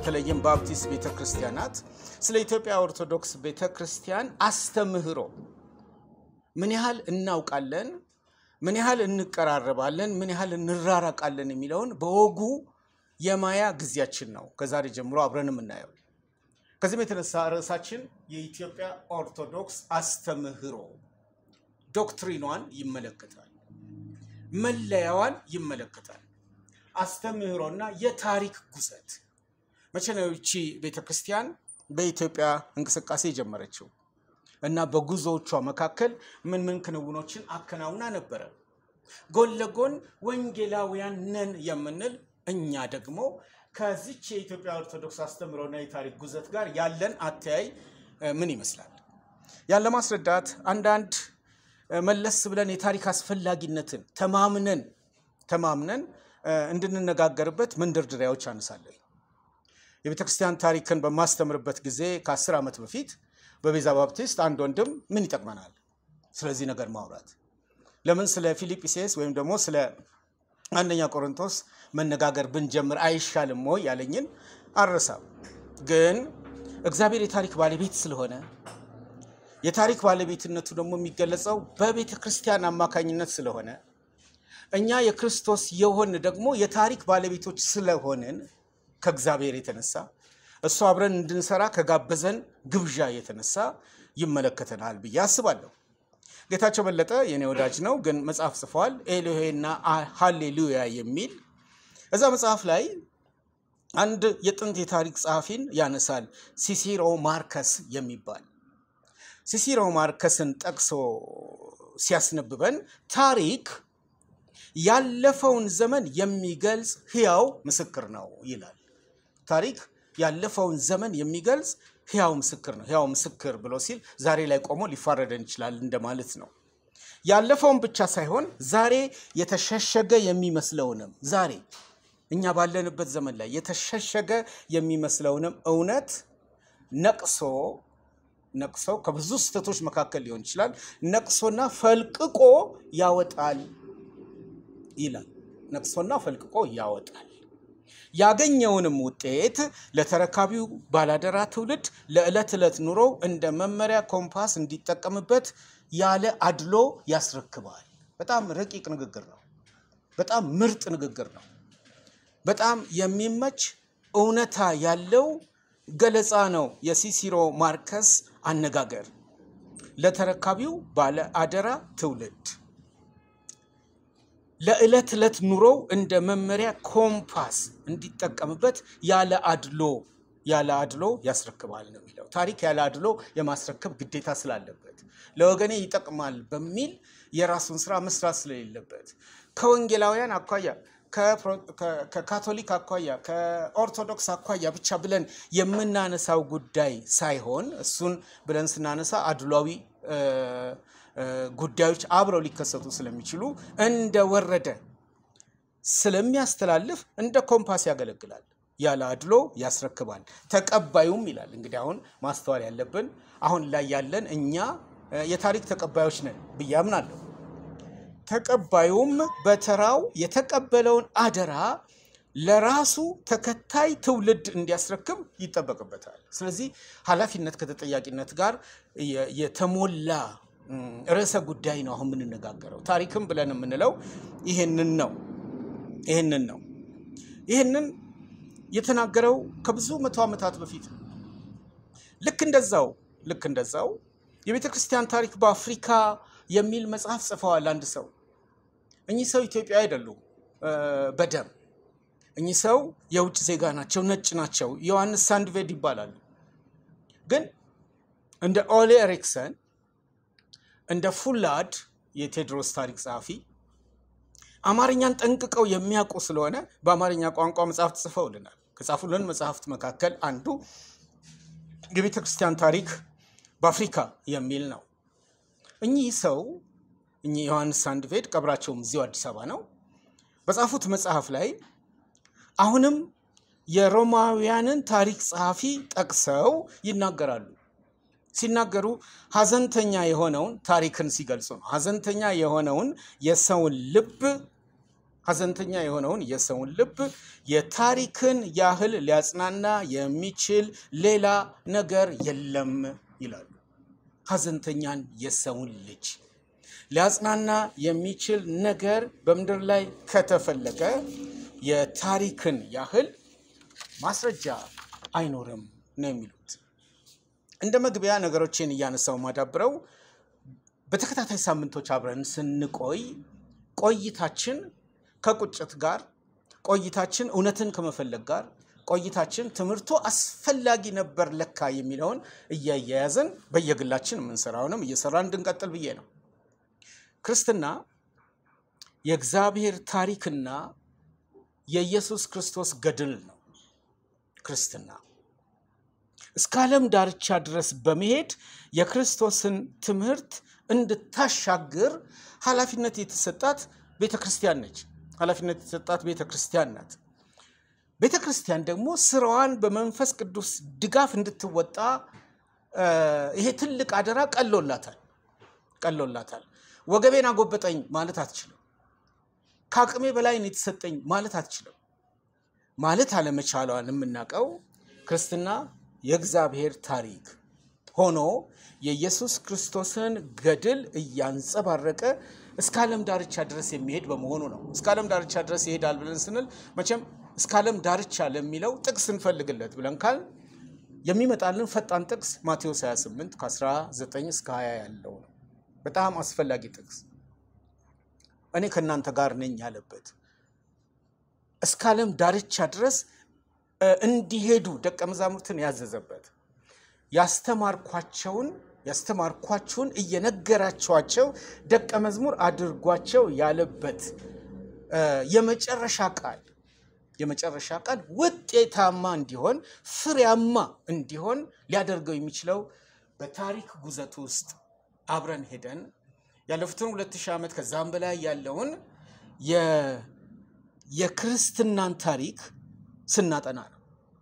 በተለይም ባፕቲስት ቤተ ክርስቲያናት ስለ ኢትዮጵያ ኦርቶዶክስ ቤተ ክርስቲያን አስተምህሮ ምን ያህል እናውቃለን፣ ምን ያህል እንቀራረባለን፣ ምን ያህል እንራራቃለን የሚለውን በወጉ የማያ ጊዜያችን ነው። ከዛሬ ጀምሮ አብረን የምናየው ከዚህም የተነሳ ርዕሳችን የኢትዮጵያ ኦርቶዶክስ አስተምህሮ ዶክትሪኗን ይመለከታል፣ መለያዋን ይመለከታል። አስተምህሮና የታሪክ ጉዘት መቼ ነው ይቺ ቤተክርስቲያን በኢትዮጵያ እንቅስቃሴ የጀመረችው እና በጉዞዎቿ መካከል ምን ምን ክንውኖችን አከናውና ነበረ? ጎን ለጎን ወንጌላውያን ነን የምንል እኛ ደግሞ ከዚች የኢትዮጵያ ኦርቶዶክስ አስተምህሮና የታሪክ ጉዘት ጋር ያለን አተያይ ምን ይመስላል? ያን ለማስረዳት አንዳንድ መለስ ብለን የታሪክ አስፈላጊነትን ተማምነን ተማምነን እንድንነጋገርበት መንደርደሪያዎች አነሳለሁ። የቤተ ክርስቲያን ታሪክን በማስተምርበት ጊዜ ከአስር ዓመት በፊት በቤዛ ባፕቲስት አንድ ወንድም ምን ይጠቅመናል ስለዚህ ነገር ማውራት፣ ለምን ስለ ፊልጵስዩስ ወይም ደግሞ ስለ አንደኛ ቆሮንቶስ መነጋገር ብንጀምር አይሻልም ወይ ያለኝን አልረሳም። ግን እግዚአብሔር የታሪክ ባለቤት ስለሆነ የታሪክ ባለቤትነቱ ደግሞ የሚገለጸው በቤተ ክርስቲያን አማካኝነት ስለሆነ እኛ የክርስቶስ የሆን ደግሞ የታሪክ ባለቤቶች ስለሆንን ከእግዚአብሔር የተነሳ እሱ አብረን እንድንሰራ ከጋበዘን ግብዣ የተነሳ ይመለከተናል ብዬ አስባለሁ። ጌታቸው በለጠ የኔ ወዳጅ ነው፣ ግን መጽሐፍ ጽፏል። ኤሎሄና ሃሌሉያ የሚል እዛ መጽሐፍ ላይ አንድ የጥንት የታሪክ ጸሐፊን ያነሳል፣ ሲሲሮ ማርከስ የሚባል ሲሲሮ ማርከስን ጠቅሶ ሲያስነብበን ታሪክ ያለፈውን ዘመን የሚገልጽ ሕያው ምስክር ነው ይላል። ታሪክ ያለፈውን ዘመን የሚገልጽ ሕያው ምስክር ነው። ሕያው ምስክር ብሎ ሲል ዛሬ ላይ ቆሞ ሊፋረደን ይችላል እንደማለት ነው። ያለፈውን ብቻ ሳይሆን ዛሬ የተሸሸገ የሚመስለውንም ዛሬ እኛ ባለንበት ዘመን ላይ የተሸሸገ የሚመስለውንም እውነት ነቅሶ ነቅሶ ከብዙ ስህተቶች መካከል ሊሆን ይችላል ነቅሶና ፈልቅቆ ያወጣል ይላል። ነቅሶና ፈልቅቆ ያወጣል። ያገኘውንም ውጤት ለተረካቢው ባላደራ ትውልድ ለዕለት ዕለት ኑሮ እንደ መመሪያ ኮምፓስ እንዲጠቀምበት ያለ አድሎ ያስረክባል። በጣም ረቂቅ ንግግር ነው። በጣም ምርጥ ንግግር ነው። በጣም የሚመች እውነታ ያለው ገለጻ ነው። የሲሲሮ ማርከስ አነጋገር ለተረካቢው ባለ አደራ ትውልድ ለዕለት ዕለት ኑሮው እንደ መመሪያ ኮምፓስ እንዲጠቀምበት ያለ አድሎ ያለ አድሎ ያስረክባል ነው የሚለው። ታሪክ ያለ አድሎ የማስረከብ ግዴታ ስላለበት ለወገኔ ይጠቅማል በሚል የራሱን ስራ መስራት ስለሌለበት ከወንጌላውያን አኳያ ከካቶሊክ አኳያ ከኦርቶዶክስ አኳያ ብቻ ብለን የምናነሳው ጉዳይ ሳይሆን እሱን ብለን ስናነሳ አድሏዊ ጉዳዮች አብረው ሊከሰቱ ስለሚችሉ እንደወረደ ስለሚያስተላልፍ እንደ ኮምፓስ ያገለግላል። ያለ አድሎ ያስረክባል። ተቀባዩም ይላል። እንግዲህ አሁን ማስተዋል ያለብን አሁን ላይ ያለን እኛ የታሪክ ተቀባዮች ነን ብዬ አምናለሁ። ተቀባዩም በተራው የተቀበለውን አደራ ለራሱ ተከታይ ትውልድ እንዲያስረክብ ይጠበቅበታል። ስለዚህ ኃላፊነት ከተጠያቂነት ጋር የተሞላ ርዕሰ ጉዳይ ነው አሁን የምንነጋገረው። ታሪክም ብለን የምንለው ይህንን ነው ይህንን ነው። ይህንን የተናገረው ከብዙ መቶ ዓመታት በፊት ነው። ልክ እንደዛው ልክ እንደዛው የቤተ ክርስቲያን ታሪክ በአፍሪካ የሚል መጽሐፍ ጽፈዋል አንድ ሰው። እኚህ ሰው ኢትዮጵያ አይደሉም በደም እኚህ ሰው የውጭ ዜጋ ናቸው፣ ነጭ ናቸው። ዮሐንስ ሳንድቬድ ይባላሉ። ግን እንደ ኦሌ ኤሪክሰን እንደ ፉላድ የቴዎድሮስ ታሪክ ጸሐፊ አማርኛን ጠንቅቀው የሚያውቁ ስለሆነ በአማርኛ ቋንቋ መጽሐፍት ጽፈውልናል። ከጻፉልን መጽሐፍት መካከል አንዱ የቤተ ክርስቲያን ታሪክ በአፍሪካ የሚል ነው። እኚህ ሰው እኚህ ዮሐንስ ሳንድቬድ ቀብራቸውም እዚሁ አዲስ አበባ ነው። በጻፉት መጽሐፍ ላይ አሁንም የሮማውያንን ታሪክ ጸሐፊ ጠቅሰው ይናገራሉ። ሲናገሩ ሀዘንተኛ የሆነውን ታሪክን ሲገልጹ ነው። ሀዘንተኛ የሆነውን የሰውን ልብ ሐዘንተኛ የሆነውን የሰውን ልብ የታሪክን ያህል ሊያጽናና የሚችል ሌላ ነገር የለም ይላሉ። ሐዘንተኛን የሰውን ልጅ ሊያጽናና የሚችል ነገር በምድር ላይ ከተፈለገ የታሪክን ያህል ማስረጃ አይኖርም ነው የሚሉት። እንደ መግቢያ ነገሮችን እያነሳው ማዳብረው በተከታታይ ሳምንቶች አብረን ስንቆይ ቆይታችን ከቁጭት ጋር ቆይታችን እውነትን ከመፈለግ ጋር ቆይታችን ትምህርቱ አስፈላጊ ነበር ለካ የሚለውን እያያያዝን በየግላችን የምንሰራውንም እየሰራ እንድንቀጥል ብዬ ነው። ክርስትና የእግዚአብሔር ታሪክና የኢየሱስ ክርስቶስ ገድል ነው። ክርስትና እስከ ዓለም ዳርቻ ድረስ በመሄድ የክርስቶስን ትምህርት እንድታሻግር ኃላፊነት የተሰጣት ቤተ ክርስቲያን ነች። ኃላፊነት የተሰጣት ቤተ ክርስቲያን ናት። ቤተ ክርስቲያን ደግሞ ስራዋን በመንፈስ ቅዱስ ድጋፍ እንድትወጣ ይሄ ትልቅ አደራ ቀሎላታል ቀሎላታል። ወገቤን አጎበጠኝ ማለት አትችልም። ከአቅሜ በላይ ነው የተሰጠኝ ማለት አትችልም። ማለት አለመቻሏን የምናውቀው ክርስትና የእግዚአብሔር ታሪክ ሆኖ የኢየሱስ ክርስቶስን ገድል እያንጸባረቀ እስከ ዓለም ዳርቻ ድረስ የሚሄድ በመሆኑ ነው። እስከ ዓለም ዳርቻ ድረስ ይሄዳል ብለን ስንል መቼም እስከ ዓለም ዳርቻ ለሚለው ጥቅስ እንፈልግለት ብለን ካል የሚመጣልን ፈጣን ጥቅስ ማቴዎስ 28 ከ19 እስከ 20 ያለው ነው። በጣም አስፈላጊ ጥቅስ እኔ ከእናንተ ጋር ነኝ ያለበት እስከ ዓለም ዳርቻ ድረስ እንዲሄዱ ደቀ መዛሙርትን ያዘዘበት ያስተማርኳቸውን ያስተማርኳችሁን እየነገራችኋቸው ደቀ መዝሙር አድርጓቸው ያለበት የመጨረሻ ቃል የመጨረሻ ቃል ውጤታማ እንዲሆን ፍሬያማ እንዲሆን ሊያደርገው የሚችለው በታሪክ ጉዘት ውስጥ አብረን ሄደን ያለፉትን ሁለት ሺህ ዓመት ከዛም በላይ ያለውን የክርስትናን ታሪክ ስናጠና ነው።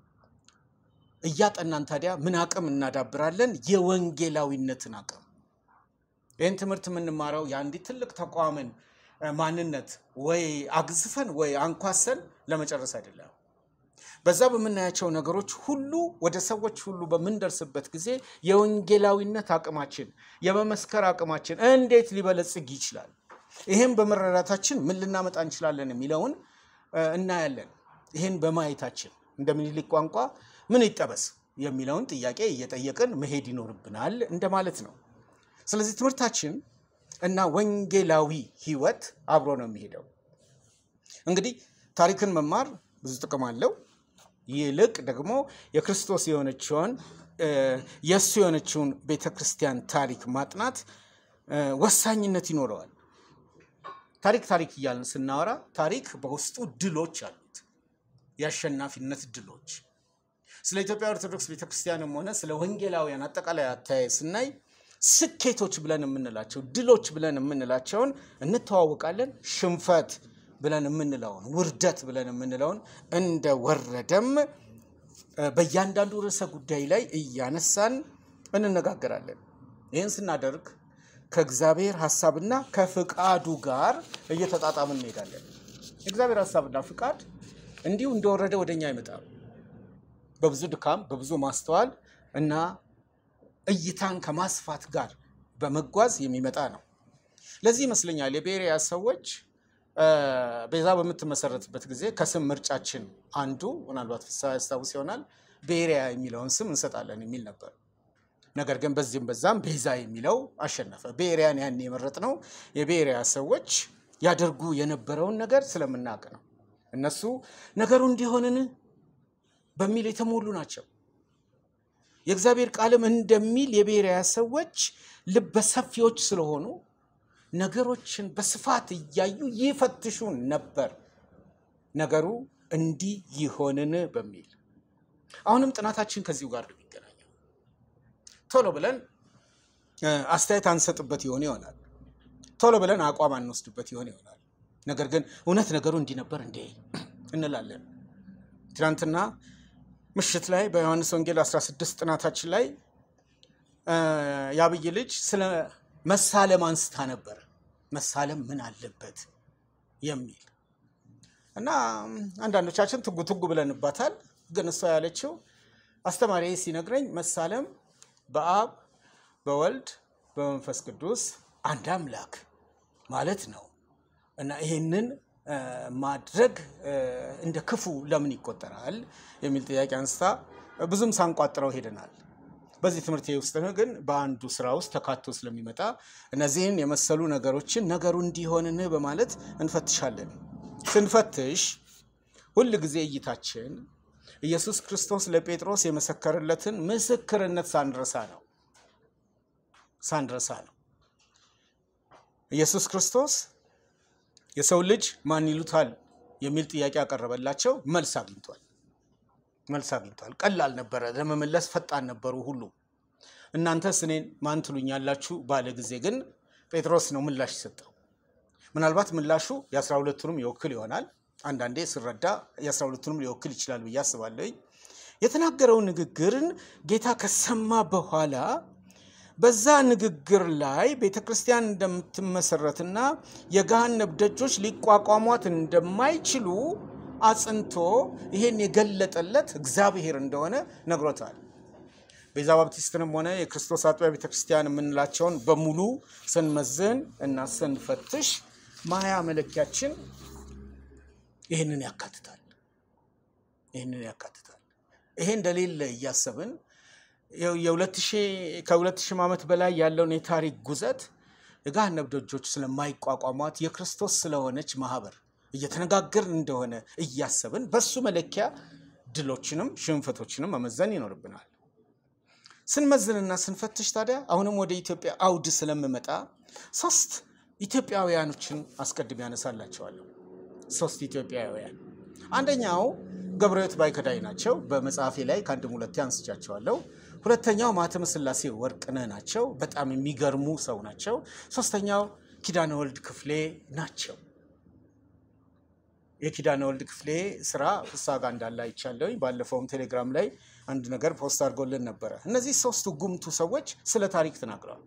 እያጠናን ታዲያ ምን አቅም እናዳብራለን? የወንጌላዊነትን አቅም። ይህን ትምህርት የምንማረው የአንዲት ትልቅ ተቋምን ማንነት ወይ አግዝፈን ወይ አንኳሰን ለመጨረስ አይደለም። በዛ በምናያቸው ነገሮች ሁሉ ወደ ሰዎች ሁሉ በምንደርስበት ጊዜ የወንጌላዊነት አቅማችን፣ የመመስከር አቅማችን እንዴት ሊበለጽግ ይችላል፣ ይህም በመረዳታችን ምን ልናመጣ እንችላለን የሚለውን እናያለን። ይህን በማየታችን እንደ ምኒልክ ቋንቋ ምን ይጠበስ የሚለውን ጥያቄ እየጠየቅን መሄድ ይኖርብናል እንደማለት ነው። ስለዚህ ትምህርታችን እና ወንጌላዊ ሕይወት አብሮ ነው የሚሄደው። እንግዲህ ታሪክን መማር ብዙ ጥቅም አለው። ይልቅ ደግሞ የክርስቶስ የሆነችውን የእሱ የሆነችውን ቤተ ክርስቲያን ታሪክ ማጥናት ወሳኝነት ይኖረዋል። ታሪክ ታሪክ እያልን ስናወራ ታሪክ በውስጡ ድሎች አሉት፣ የአሸናፊነት ድሎች። ስለ ኢትዮጵያ ኦርቶዶክስ ቤተክርስቲያንም ሆነ ስለ ወንጌላውያን አጠቃላይ አተያይ ስናይ ስኬቶች ብለን የምንላቸው ድሎች ብለን የምንላቸውን እንተዋወቃለን። ሽንፈት ብለን የምንለውን ውርደት ብለን የምንለውን እንደ ወረደም በእያንዳንዱ ርዕሰ ጉዳይ ላይ እያነሳን እንነጋገራለን። ይህን ስናደርግ ከእግዚአብሔር ሀሳብና ከፍቃዱ ጋር እየተጣጣምን እንሄዳለን። የእግዚአብሔር ሀሳብና ፍቃድ እንዲሁ እንደወረደ ወደኛ አይመጣም። በብዙ ድካም፣ በብዙ ማስተዋል እና እይታን ከማስፋት ጋር በመጓዝ የሚመጣ ነው። ለዚህ ይመስለኛል የቤሪያ ሰዎች ቤዛ በምትመሰረትበት ጊዜ ከስም ምርጫችን አንዱ ምናልባት ፍስሐ ያስታውስ ይሆናል ቤሪያ የሚለውን ስም እንሰጣለን የሚል ነበር። ነገር ግን በዚህም በዛም ቤዛ የሚለው አሸነፈ። ቤሪያን ያን የመረጥ ነው የቤሪያ ሰዎች ያደርጉ የነበረውን ነገር ስለምናውቅ ነው። እነሱ ነገሩ እንዲሆንን በሚል የተሞሉ ናቸው። የእግዚአብሔር ቃልም እንደሚል የቤሪያ ሰዎች ልበሰፊዎች ስለሆኑ ነገሮችን በስፋት እያዩ ይፈትሹ ነበር። ነገሩ እንዲህ ይሆንን በሚል አሁንም ጥናታችን ከዚሁ ጋር ነው የሚገናኘው። ቶሎ ብለን አስተያየት አንሰጥበት ይሆን ይሆናል። ቶሎ ብለን አቋም አንወስድበት ይሆን ይሆናል። ነገር ግን እውነት ነገሩ እንዲህ ነበር እንዴ እንላለን። ትናንትና ምሽት ላይ በዮሐንስ ወንጌል 16 ጥናታችን ላይ የአብይ ልጅ ስለ መሳለም አንስታ ነበር። መሳለም ምን አለበት የሚል እና አንዳንዶቻችን ትጉ ትጉ ብለንባታል። ግን እሷ ያለችው አስተማሪ ሲነግረኝ መሳለም በአብ በወልድ በመንፈስ ቅዱስ አንድ አምላክ ማለት ነው እና ይህንን እ፣ ማድረግ እ፣ እንደ ክፉ ለምን ይቆጠራል የሚል ጥያቄ አንስታ ብዙም ሳንቋጥረው ሄደናል። በዚህ ትምህርት ውስጥ ግን በአንዱ ስራ ውስጥ ተካቶ ስለሚመጣ እነዚህን የመሰሉ ነገሮችን ነገሩ እንዲሆንን በማለት እንፈትሻለን። ስንፈትሽ ሁል ጊዜ እይታችን ኢየሱስ ክርስቶስ ለጴጥሮስ የመሰከረለትን ምስክርነት ሳንረሳ ነው ሳንረሳ ነው። ኢየሱስ ክርስቶስ የሰው ልጅ ማን ይሉታል የሚል ጥያቄ ያቀረበላቸው መልስ አግኝቷል። መልስ አግኝቷል። ቀላል ነበረ፣ ለመመለስ ፈጣን ነበሩ ሁሉ። እናንተስ እኔን ማን ትሉኛላችሁ ባለ ጊዜ ግን ጴጥሮስ ነው ምላሽ የሰጠው። ምናልባት ምላሹ የአስራ ሁለቱንም ይወክል ይሆናል። አንዳንዴ ስረዳ የአስራ ሁለቱንም ሊወክል ይችላል ብዬ አስባለሁ። የተናገረው ንግግርን ጌታ ከሰማ በኋላ በዛ ንግግር ላይ ቤተ ክርስቲያን እንደምትመሰረትና የገሃነብ ደጆች ሊቋቋሟት እንደማይችሉ አጽንቶ ይሄን የገለጠለት እግዚአብሔር እንደሆነ ነግሮታል። ቤዛ ባፕቲስትንም ሆነ የክርስቶስ አጥቢያ ቤተ ክርስቲያን የምንላቸውን በሙሉ ስንመዝን እና ስንፈትሽ ማያ መለኪያችን ይህንን ያካትታል። ይህንን ያካትታል። ይሄ እንደሌለ እያሰብን የሁለት ሺህ ከሁለት ሺህ ዓመት በላይ ያለውን የታሪክ ጉዘት የገሃነብ ደጆች ስለማይቋቋሟት የክርስቶስ ስለሆነች ማህበር እየተነጋገርን እንደሆነ እያሰብን በሱ መለኪያ ድሎችንም ሽንፈቶችንም መመዘን ይኖርብናል። ስንመዝንና ስንፈትሽ ታዲያ አሁንም ወደ ኢትዮጵያ አውድ ስለምመጣ ሶስት ኢትዮጵያውያኖችን አስቀድሜ ያነሳላቸዋለሁ። ሶስት ኢትዮጵያውያን አንደኛው ገብረሕይወት ባይከዳኝ ናቸው። በመጽሐፌ ላይ ከአንድም ሁለቴ አንስቻቸዋለሁ። ሁለተኛው ማኅተመ ሥላሴ ወርቅነህ ናቸው። በጣም የሚገርሙ ሰው ናቸው። ሶስተኛው ኪዳነ ወልድ ክፍሌ ናቸው። የኪዳነ ወልድ ክፍሌ ስራ ፍስሐ ጋር እንዳለ አይቻለሁኝ። ባለፈውም ቴሌግራም ላይ አንድ ነገር ፖስት አድርጎልን ነበረ። እነዚህ ሶስቱ ጉምቱ ሰዎች ስለ ታሪክ ተናግረዋል።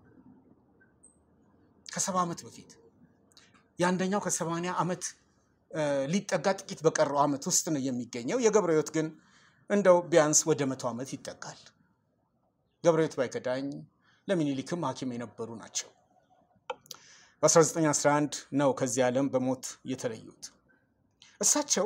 ከሰባ ዓመት በፊት የአንደኛው ከሰማንያ ዓመት ሊጠጋ ጥቂት በቀረው ዓመት ውስጥ ነው የሚገኘው። የገብረሕይወት ግን እንደው ቢያንስ ወደ መቶ ዓመት ይጠጋል። ገብረሕይወት ባይከዳኝ ለሚኒሊክም ሐኪም የነበሩ ናቸው። በ1911 ነው ከዚህ ዓለም በሞት የተለዩት። እሳቸው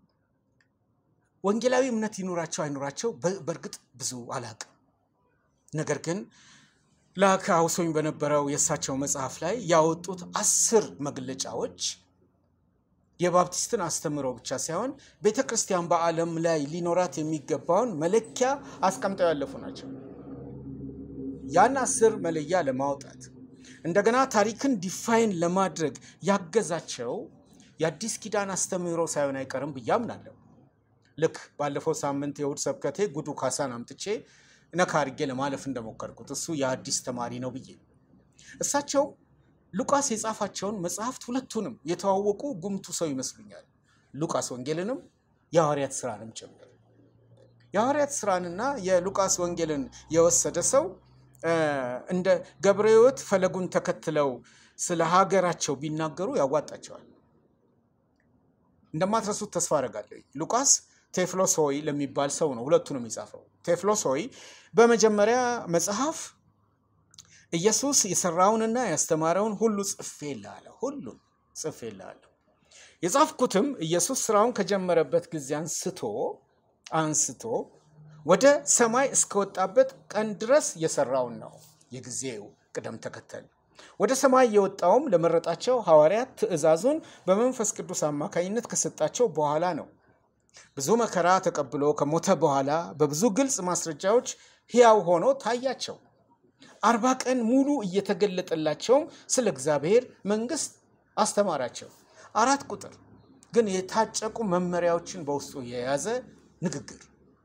ወንጌላዊ እምነት ይኑራቸው አይኑራቸው በእርግጥ ብዙ አላቅም። ነገር ግን ላከ አውሶኝ በነበረው የእሳቸው መጽሐፍ ላይ ያወጡት አስር መግለጫዎች የባፕቲስትን አስተምህሮ ብቻ ሳይሆን ቤተ ክርስቲያን በዓለም ላይ ሊኖራት የሚገባውን መለኪያ አስቀምጠው ያለፉ ናቸው። ያን አስር መለያ ለማውጣት እንደገና ታሪክን ዲፋይን ለማድረግ ያገዛቸው የአዲስ ኪዳን አስተምህሮ ሳይሆን አይቀርም ብዬ አምናለሁ። ልክ ባለፈው ሳምንት የእሑድ ሰብከቴ ጉዱ ካሳን አምጥቼ ነካ አድርጌ ለማለፍ እንደሞከርኩት እሱ የአዲስ ተማሪ ነው ብዬ እሳቸው ሉቃስ የጻፋቸውን መጽሐፍት ሁለቱንም የተዋወቁ ጉምቱ ሰው ይመስሉኛል። ሉቃስ ወንጌልንም የሐዋርያት ስራንም ጭምር። የሐዋርያት ስራንና የሉቃስ ወንጌልን የወሰደ ሰው እንደ ገብረሕይወት ፈለጉን ተከትለው ስለ ሀገራቸው ቢናገሩ ያዋጣቸዋል። እንደማትረሱት ተስፋ አደርጋለሁ። ሉቃስ ቴፍሎሶይ ለሚባል ሰው ነው ሁለቱንም የጻፈው። ቴፍሎሶይ በመጀመሪያ መጽሐፍ ኢየሱስ የሰራውንና ያስተማረውን ሁሉ ጽፌልሃለሁ፣ ሁሉን ጽፌልሃለሁ። የጻፍኩትም ኢየሱስ ስራውን ከጀመረበት ጊዜ አንስቶ አንስቶ ወደ ሰማይ እስከወጣበት ቀን ድረስ የሰራውን ነው። የጊዜው ቅደም ተከተል ወደ ሰማይ የወጣውም ለመረጣቸው ሐዋርያት ትእዛዙን በመንፈስ ቅዱስ አማካኝነት ከሰጣቸው በኋላ ነው። ብዙ መከራ ተቀብሎ ከሞተ በኋላ በብዙ ግልጽ ማስረጃዎች ሕያው ሆኖ ታያቸው። አርባ ቀን ሙሉ እየተገለጠላቸውም ስለ እግዚአብሔር መንግስት አስተማራቸው። አራት ቁጥር ግን የታጨቁ መመሪያዎችን በውስጡ የያዘ ንግግር።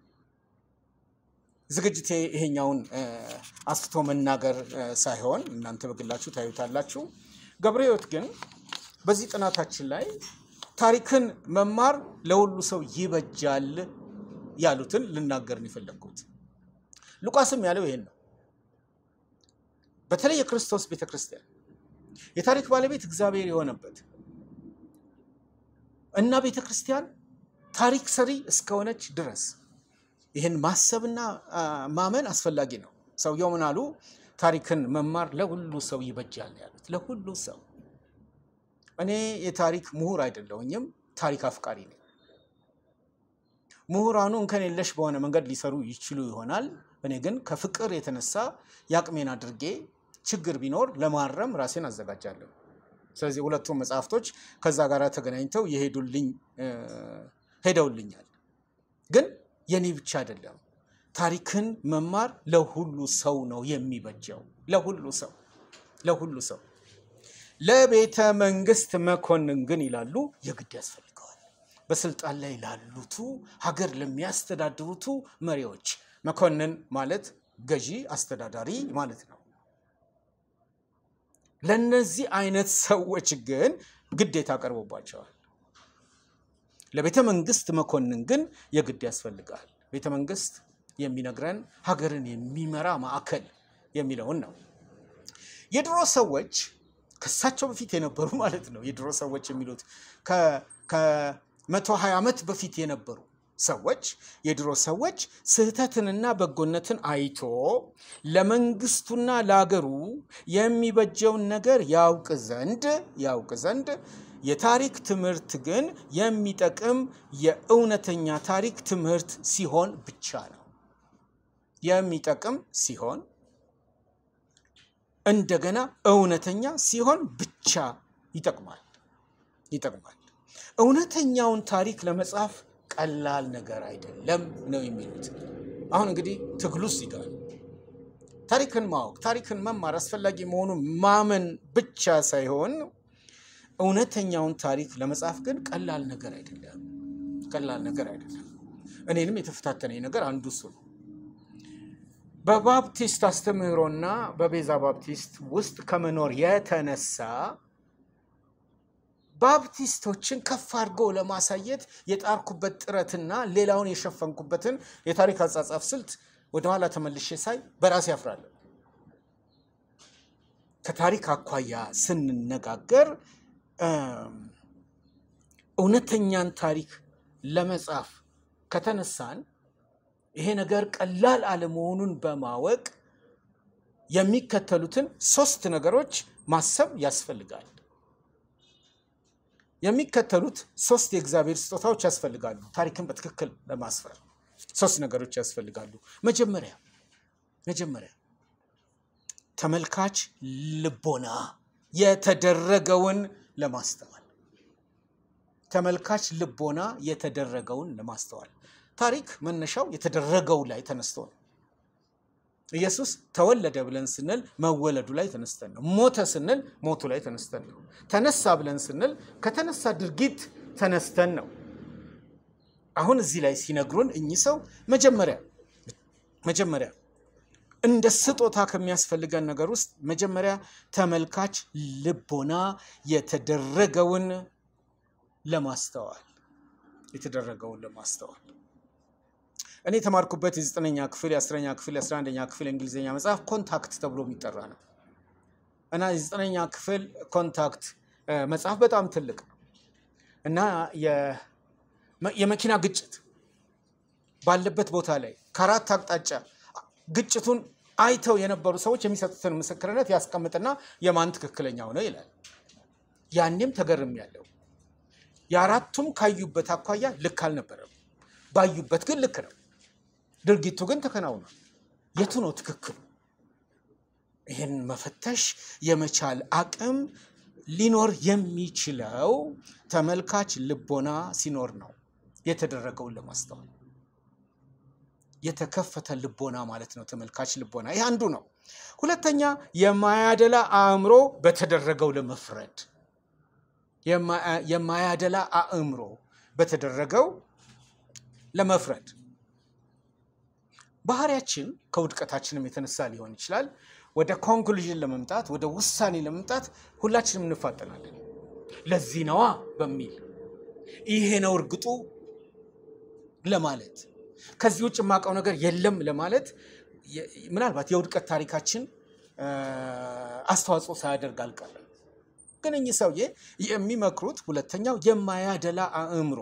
ዝግጅቴ ይሄኛውን አስፍቶ መናገር ሳይሆን እናንተ በግላችሁ ታዩታላችሁ። ገብረሕይወት ግን በዚህ ጥናታችን ላይ ታሪክን መማር ለሁሉ ሰው ይበጃል ያሉትን ልናገር ነው የፈለግኩት። ሉቃስም ያለው ይሄን ነው። በተለይ የክርስቶስ ቤተ ክርስቲያን የታሪክ ባለቤት እግዚአብሔር የሆነበት እና ቤተ ክርስቲያን ታሪክ ሰሪ እስከሆነች ድረስ ይህን ማሰብና አ፣ ማመን አስፈላጊ ነው። ሰውየው ምን አሉ? ታሪክን መማር ለሁሉ ሰው ይበጃል ነው ያሉት። ለሁሉ ሰው። እኔ የታሪክ ምሁር አይደለሁኝም፣ ታሪክ አፍቃሪ ነኝ። ምሁራኑ እንከን የለሽ በሆነ መንገድ ሊሰሩ ይችሉ ይሆናል። እኔ ግን ከፍቅር የተነሳ የአቅሜን አድርጌ ችግር ቢኖር ለማረም ራሴን አዘጋጃለሁ። ስለዚህ ሁለቱም መጽሐፍቶች ከዛ ጋር ተገናኝተው የሄዱልኝ እ፣ ሄደውልኛል። ግን የኔ ብቻ አይደለም። ታሪክን መማር ለሁሉ ሰው ነው የሚበጀው። ለሁሉ ሰው ለሁሉ ሰው። ለቤተ መንግስት መኮንን ግን ይላሉ የግድ ያስፈልገዋል። በስልጣን ላይ ላሉቱ ሀገር ለሚያስተዳድሩቱ መሪዎች መኮንን ማለት ገዢ፣ አስተዳዳሪ ማለት ነው። ለነዚህ አይነት ሰዎች ግን ግዴታ ቀርቦባቸዋል። ለቤተ መንግስት መኮንን ግን የግድ ያስፈልጋል። ቤተ መንግስት የሚነግረን ሀገርን የሚመራ ማዕከል የሚለውን ነው። የድሮ ሰዎች ከሳቸው በፊት የነበሩ ማለት ነው። የድሮ ሰዎች የሚሉት ከመቶ ሀያ ዓመት በፊት የነበሩ ሰዎች የድሮ ሰዎች ስህተትንና በጎነትን አይቶ ለመንግስቱና ለአገሩ የሚበጀውን ነገር ያውቅ ዘንድ ያውቅ ዘንድ የታሪክ ትምህርት ግን የሚጠቅም የእውነተኛ ታሪክ ትምህርት ሲሆን ብቻ ነው። የሚጠቅም ሲሆን እንደገና እውነተኛ ሲሆን ብቻ ይጠቅማል ይጠቅማል። እውነተኛውን ታሪክ ለመጻፍ ቀላል ነገር አይደለም ነው የሚሉት። አሁን እንግዲህ ትግሉ እዚህ ጋር ነው። ታሪክን ማወቅ ታሪክን መማር አስፈላጊ መሆኑን ማመን ብቻ ሳይሆን እውነተኛውን ታሪክ ለመጻፍ ግን ቀላል ነገር አይደለም። ቀላል ነገር አይደለም። እኔንም የተፈታተነኝ ነገር አንዱ እሱ ነው። በባፕቲስት አስተምህሮና በቤዛ ባፕቲስት ውስጥ ከመኖር የተነሳ ባፕቲስቶችን ከፍ አድርጎ ለማሳየት የጣርኩበት ጥረትና ሌላውን የሸፈንኩበትን የታሪክ አጻጻፍ ስልት ወደኋላ ተመልሼ ሳይ በራሴ ያፍራለሁ። ከታሪክ አኳያ ስንነጋገር እም፣ እውነተኛን ታሪክ ለመጻፍ ከተነሳን ይሄ ነገር ቀላል አለመሆኑን በማወቅ የሚከተሉትን ሶስት ነገሮች ማሰብ ያስፈልጋል። የሚከተሉት ሶስት የእግዚአብሔር ስጦታዎች ያስፈልጋሉ። ታሪክን በትክክል ለማስፈር ሶስት ነገሮች ያስፈልጋሉ። መጀመሪያ መጀመሪያ ተመልካች ልቦና የተደረገውን ለማስተዋል ተመልካች ልቦና የተደረገውን ለማስተዋል ታሪክ መነሻው የተደረገው ላይ ተነስቶ ነው። ኢየሱስ ተወለደ ብለን ስንል መወለዱ ላይ ተነስተን ነው። ሞተ ስንል ሞቱ ላይ ተነስተን ነው። ተነሳ ብለን ስንል ከተነሳ ድርጊት ተነስተን ነው። አሁን እዚህ ላይ ሲነግሩን እኚህ ሰው መጀመሪያ መጀመሪያ እንደ ስጦታ ከሚያስፈልገን ነገር ውስጥ መጀመሪያ ተመልካች ልቦና የተደረገውን ለማስተዋል የተደረገውን ለማስተዋል እኔ የተማርኩበት የዘጠነኛ ክፍል የአስረኛ ክፍል የአስራ አንደኛ ክፍል የእንግሊዝኛ መጽሐፍ ኮንታክት ተብሎ የሚጠራ ነው እና የዘጠነኛ ክፍል ኮንታክት እ፣ መጽሐፍ በጣም ትልቅ ነው እና የ- የመኪና ግጭት ባለበት ቦታ ላይ ከአራት አቅጣጫ ግጭቱን አይተው የነበሩ ሰዎች የሚሰጡትን ምስክርነት ያስቀምጥና የማን ትክክለኛው ነው ይላል። ያኔም ተገርም ያለው የአራቱም ካዩበት አኳያ ልክ አልነበረም። ባዩበት ግን ልክ ነው። ድርጊቱ ግን ተከናውኗል። የቱ ነው ትክክሉ? ይህን መፈተሽ የመቻል አቅም ሊኖር የሚችለው ተመልካች ልቦና ሲኖር ነው። የተደረገውን ለማስተዋል የተከፈተ ልቦና ማለት ነው። ተመልካች ልቦና ይህ አንዱ ነው። ሁለተኛ የማያደላ አእምሮ በተደረገው ለመፍረድ የማ- የማያደላ አእምሮ በተደረገው ለመፍረድ ባህሪያችን ከውድቀታችንም የተነሳ ሊሆን ይችላል። ወደ ኮንክሉዥን ለመምጣት ወደ ውሳኔ ለመምጣት ሁላችንም እንፋጠናለን። ለዚህ ነዋ በሚል ይሄ ነው እርግጡ ለማለት ከዚህ ውጭ የማውቀው ነገር የለም ለማለት የ- ምናልባት የውድቀት ታሪካችን እ፣ አስተዋጽኦ ሳያደርግ አልቀረም። ግን እኚህ ሰውዬ የሚመክሩት ሁለተኛው የማያደላ አእምሮ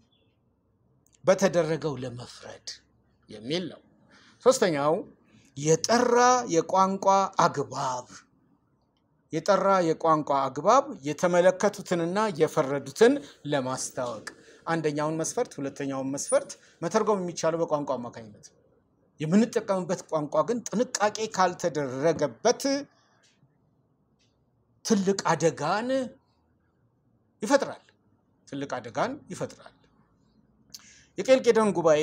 በተደረገው ለመፍረድ የሚል ነው። ሶስተኛው የጠራ የቋንቋ አግባብ የጠራ የቋንቋ አግባብ የተመለከቱትንና የፈረዱትን ለማስታወቅ አንደኛውን መስፈርት ሁለተኛውን መስፈርት መተርጎም የሚቻለው በቋንቋ አማካኝነት ነው። የምንጠቀምበት ቋንቋ ግን ጥንቃቄ ካልተደረገበት ትልቅ አደጋን ይፈጥራል። ትልቅ አደጋን ይፈጥራል። የቄልቄዶን ጉባኤ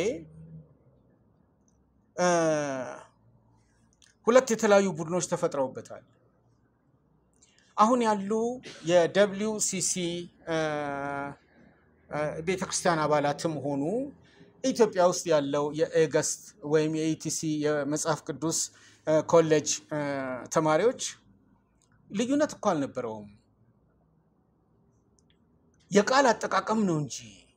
ሁለት የተለያዩ ቡድኖች ተፈጥረውበታል። አሁን ያሉ የደብሊው ሲሲ ቤተክርስቲያን አባላትም ሆኑ ኢትዮጵያ ውስጥ ያለው የኤገስት ወይም የኢቲሲ የመጽሐፍ ቅዱስ ኮሌጅ ተማሪዎች ልዩነት እኮ አልነበረውም። የቃል አጠቃቀም ነው እንጂ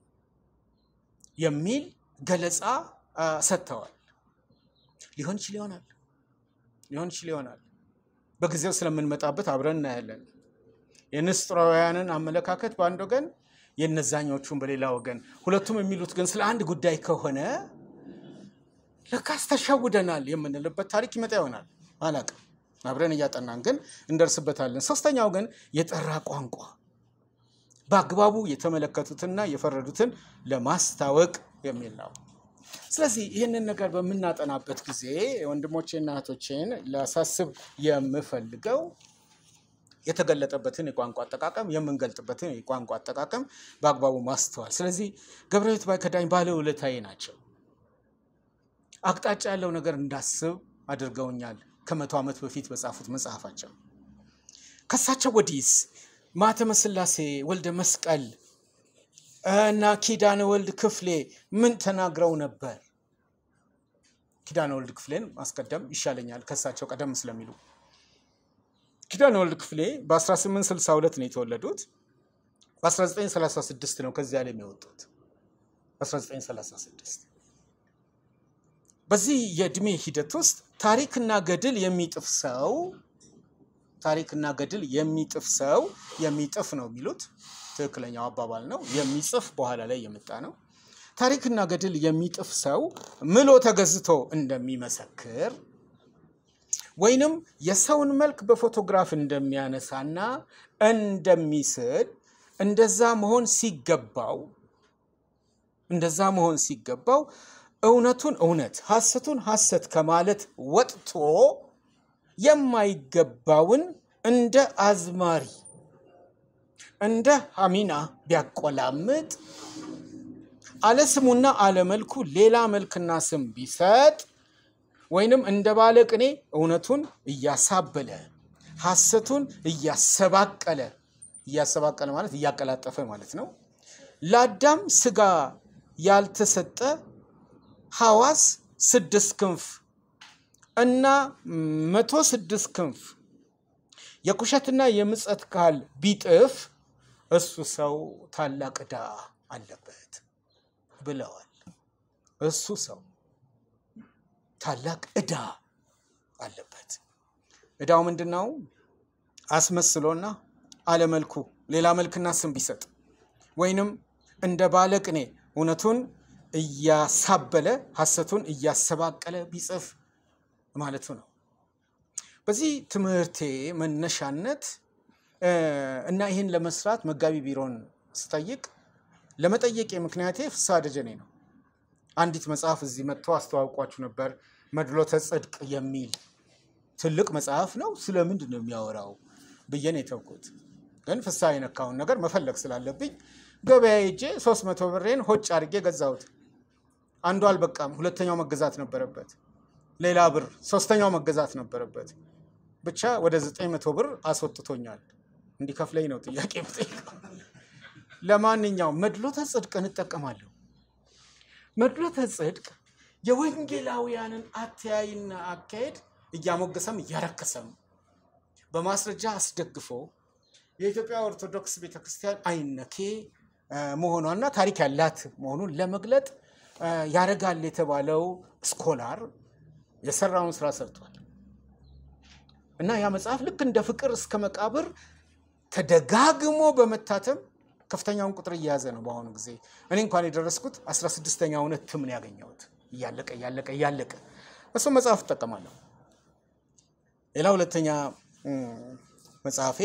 የሚል ገለጻ ሰጥተዋል። ሊሆን ይችል ይሆናል ሊሆን ይችል ይሆናል። በጊዜው ስለምንመጣበት አብረን እናያለን። የንስጥራውያንን አመለካከት በአንድ ወገን የነዛኞቹን በሌላ ወገን፣ ሁለቱም የሚሉት ግን ስለ አንድ ጉዳይ ከሆነ ለካስ ተሸውደናል የምንልበት ታሪክ ይመጣ ይሆናል። አላቅም። አብረን እያጠናን ግን እንደርስበታለን። ሶስተኛው ግን የጠራ ቋንቋ በአግባቡ የተመለከቱትና የፈረዱትን ለማስታወቅ የሚል ነው። ስለዚህ ይህንን ነገር በምናጠናበት ጊዜ ወንድሞቼና እህቶቼን ላሳስብ የምፈልገው የተገለጠበትን የቋንቋ አጠቃቀም የምንገልጥበትን የቋንቋ አጠቃቀም በአግባቡ ማስተዋል። ስለዚህ ገብረሕይወት ባይከዳኝ ባለውለታዬ ናቸው። አቅጣጫ ያለው ነገር እንዳስብ አድርገውኛል። ከመቶ ዓመት በፊት በጻፉት መጽሐፋቸው ከሳቸው ወዲስ ማተመ ሥላሴ ወልደ መስቀል እና ኪዳነ ወልድ ክፍሌ ምን ተናግረው ነበር? ኪዳነ ወልድ ክፍሌን ማስቀደም ይሻለኛል ከሳቸው ቀደም ስለሚሉ። ኪዳነ ወልድ ክፍሌ በ1862 ነው የተወለዱት። በ1936 ነው ከዚያ ላይ የሚወጡት። 1936 በዚህ የእድሜ ሂደት ውስጥ ታሪክና ገድል የሚጥፍ ሰው ታሪክና ገድል የሚጥፍ ሰው የሚጥፍ ነው የሚሉት ትክክለኛው አባባል ነው። የሚጽፍ በኋላ ላይ የመጣ ነው። ታሪክና ገድል የሚጥፍ ሰው ምሎ ተገዝቶ እንደሚመሰክር ወይንም የሰውን መልክ በፎቶግራፍ እንደሚያነሳና እንደሚስል እንደዛ መሆን ሲገባው እንደዛ መሆን ሲገባው እውነቱን እውነት ሐሰቱን ሐሰት ከማለት ወጥቶ የማይገባውን እንደ አዝማሪ እንደ ሐሚና ቢያቆላምጥ አለስሙና አለመልኩ ሌላ መልክና ስም ቢሰጥ ወይንም እንደ ባለ ቅኔ እውነቱን እያሳበለ ሐሰቱን እያሰባቀለ እያሰባቀለ ማለት እያቀላጠፈ ማለት ነው። ለአዳም ስጋ ያልተሰጠ ሐዋስ ስድስት ክንፍ እና መቶ ስድስት ክንፍ የኩሸትና የምጸት ካል ቢጥፍ እሱ ሰው ታላቅ ዕዳ አለበት ብለዋል። እሱ ሰው ታላቅ ዕዳ አለበት። ዕዳው ምንድን ነው? አስመስሎና አለመልኩ ሌላ መልክና ስም ቢሰጥ ወይንም እንደ ባለቅኔ እውነቱን እያሳበለ ሐሰቱን እያሰባቀለ ቢጽፍ ማለቱ ነው። በዚህ ትምህርቴ መነሻነት እና ይህን ለመስራት መጋቢ ቢሮን ስጠይቅ ለመጠየቄ ምክንያቴ ፍስሐ ደጀኔ ነው። አንዲት መጽሐፍ እዚህ መጥቶ አስተዋውቋችሁ ነበር። መድሎተ ጽድቅ የሚል ትልቅ መጽሐፍ ነው። ስለምንድን ነው የሚያወራው ብዬ ነው የተውኩት። ግን ፍስሐ የነካውን ነገር መፈለግ ስላለብኝ ገበያ ሄጄ ሶስት መቶ ብሬን ሆጭ አድርጌ ገዛሁት። አንዱ አልበቃም፣ ሁለተኛው መገዛት ነበረበት። ሌላ ብር ሶስተኛው መገዛት ነበረበት። ብቻ ወደ ዘጠኝ መቶ ብር አስወጥቶኛል። እንዲከፍለኝ ነው ጥያቄ የምጠይቀው። ለማንኛውም መድሎተ ጽድቅ እንጠቀማለሁ። መድሎተ ጽድቅ የወንጌላውያንን አተያይና አካሄድ እያሞገሰም እያረከሰም በማስረጃ አስደግፎ የኢትዮጵያ ኦርቶዶክስ ቤተክርስቲያን አይነኬ መሆኗና ታሪክ ያላት መሆኑን ለመግለጥ ያደርጋል የተባለው ስኮላር የሰራውን ስራ ሰርቷል እና ያ መጽሐፍ ልክ እንደ ፍቅር እስከ መቃብር ተደጋግሞ በመታተም ከፍተኛውን ቁጥር እየያዘ ነው። በአሁኑ ጊዜ እኔ እንኳን የደረስኩት 16ኛውን እትም ነው ያገኘሁት። እያለቀ እያለቀ እያለቀ እሱ መጽሐፍ እጠቀማለሁ። ሌላ ሁለተኛ መጽሐፌ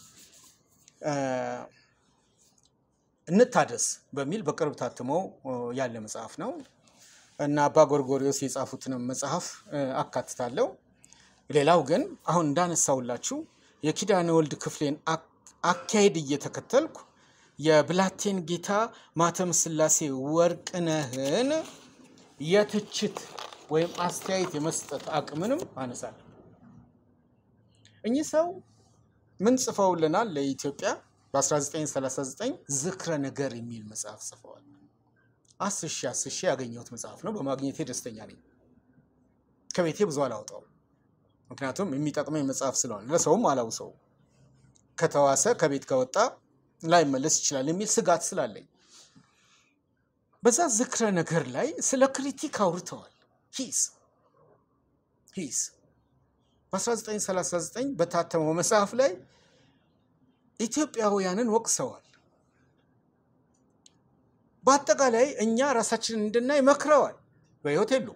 እንታደስ በሚል በቅርብ ታትሞ ያለ መጽሐፍ ነው እና አባ ጎርጎሪዎስ የጻፉትንም መጽሐፍ አካትታለሁ። ሌላው ግን አሁን እንዳነሳውላችሁ የኪዳነ ወልድ ክፍሌን አካሄድ እየተከተልኩ የብላቴን ጌታ ማተም ስላሴ ወርቅነህን የትችት ወይም አስተያየት የመስጠት አቅምንም አነሳለሁ። እኚህ ሰው ምን ጽፈውልናል? ለኢትዮጵያ በ1939 ዝክረ ነገር የሚል መጽሐፍ ጽፈዋል። አስር ሺህ አስር ሺህ ያገኘሁት መጽሐፍ ነው። በማግኘቴ ደስተኛ ነኝ። ከቤቴ ብዙ አላውጣው፣ ምክንያቱም የሚጠቅመኝ መጽሐፍ ስለሆነ ለሰውም አላውሰው ከተዋሰ ከቤት ከወጣ ላይመለስ ይችላል የሚል ስጋት ስላለኝ በዛ ዝክረ ነገር ላይ ስለ ክሪቲክ አውርተዋል። ሂስ ሂስ በ1939 በታተመው መጽሐፍ ላይ ኢትዮጵያውያንን ወቅሰዋል። በአጠቃላይ እኛ ራሳችንን እንድናይ መክረዋል። በሕይወት የሉ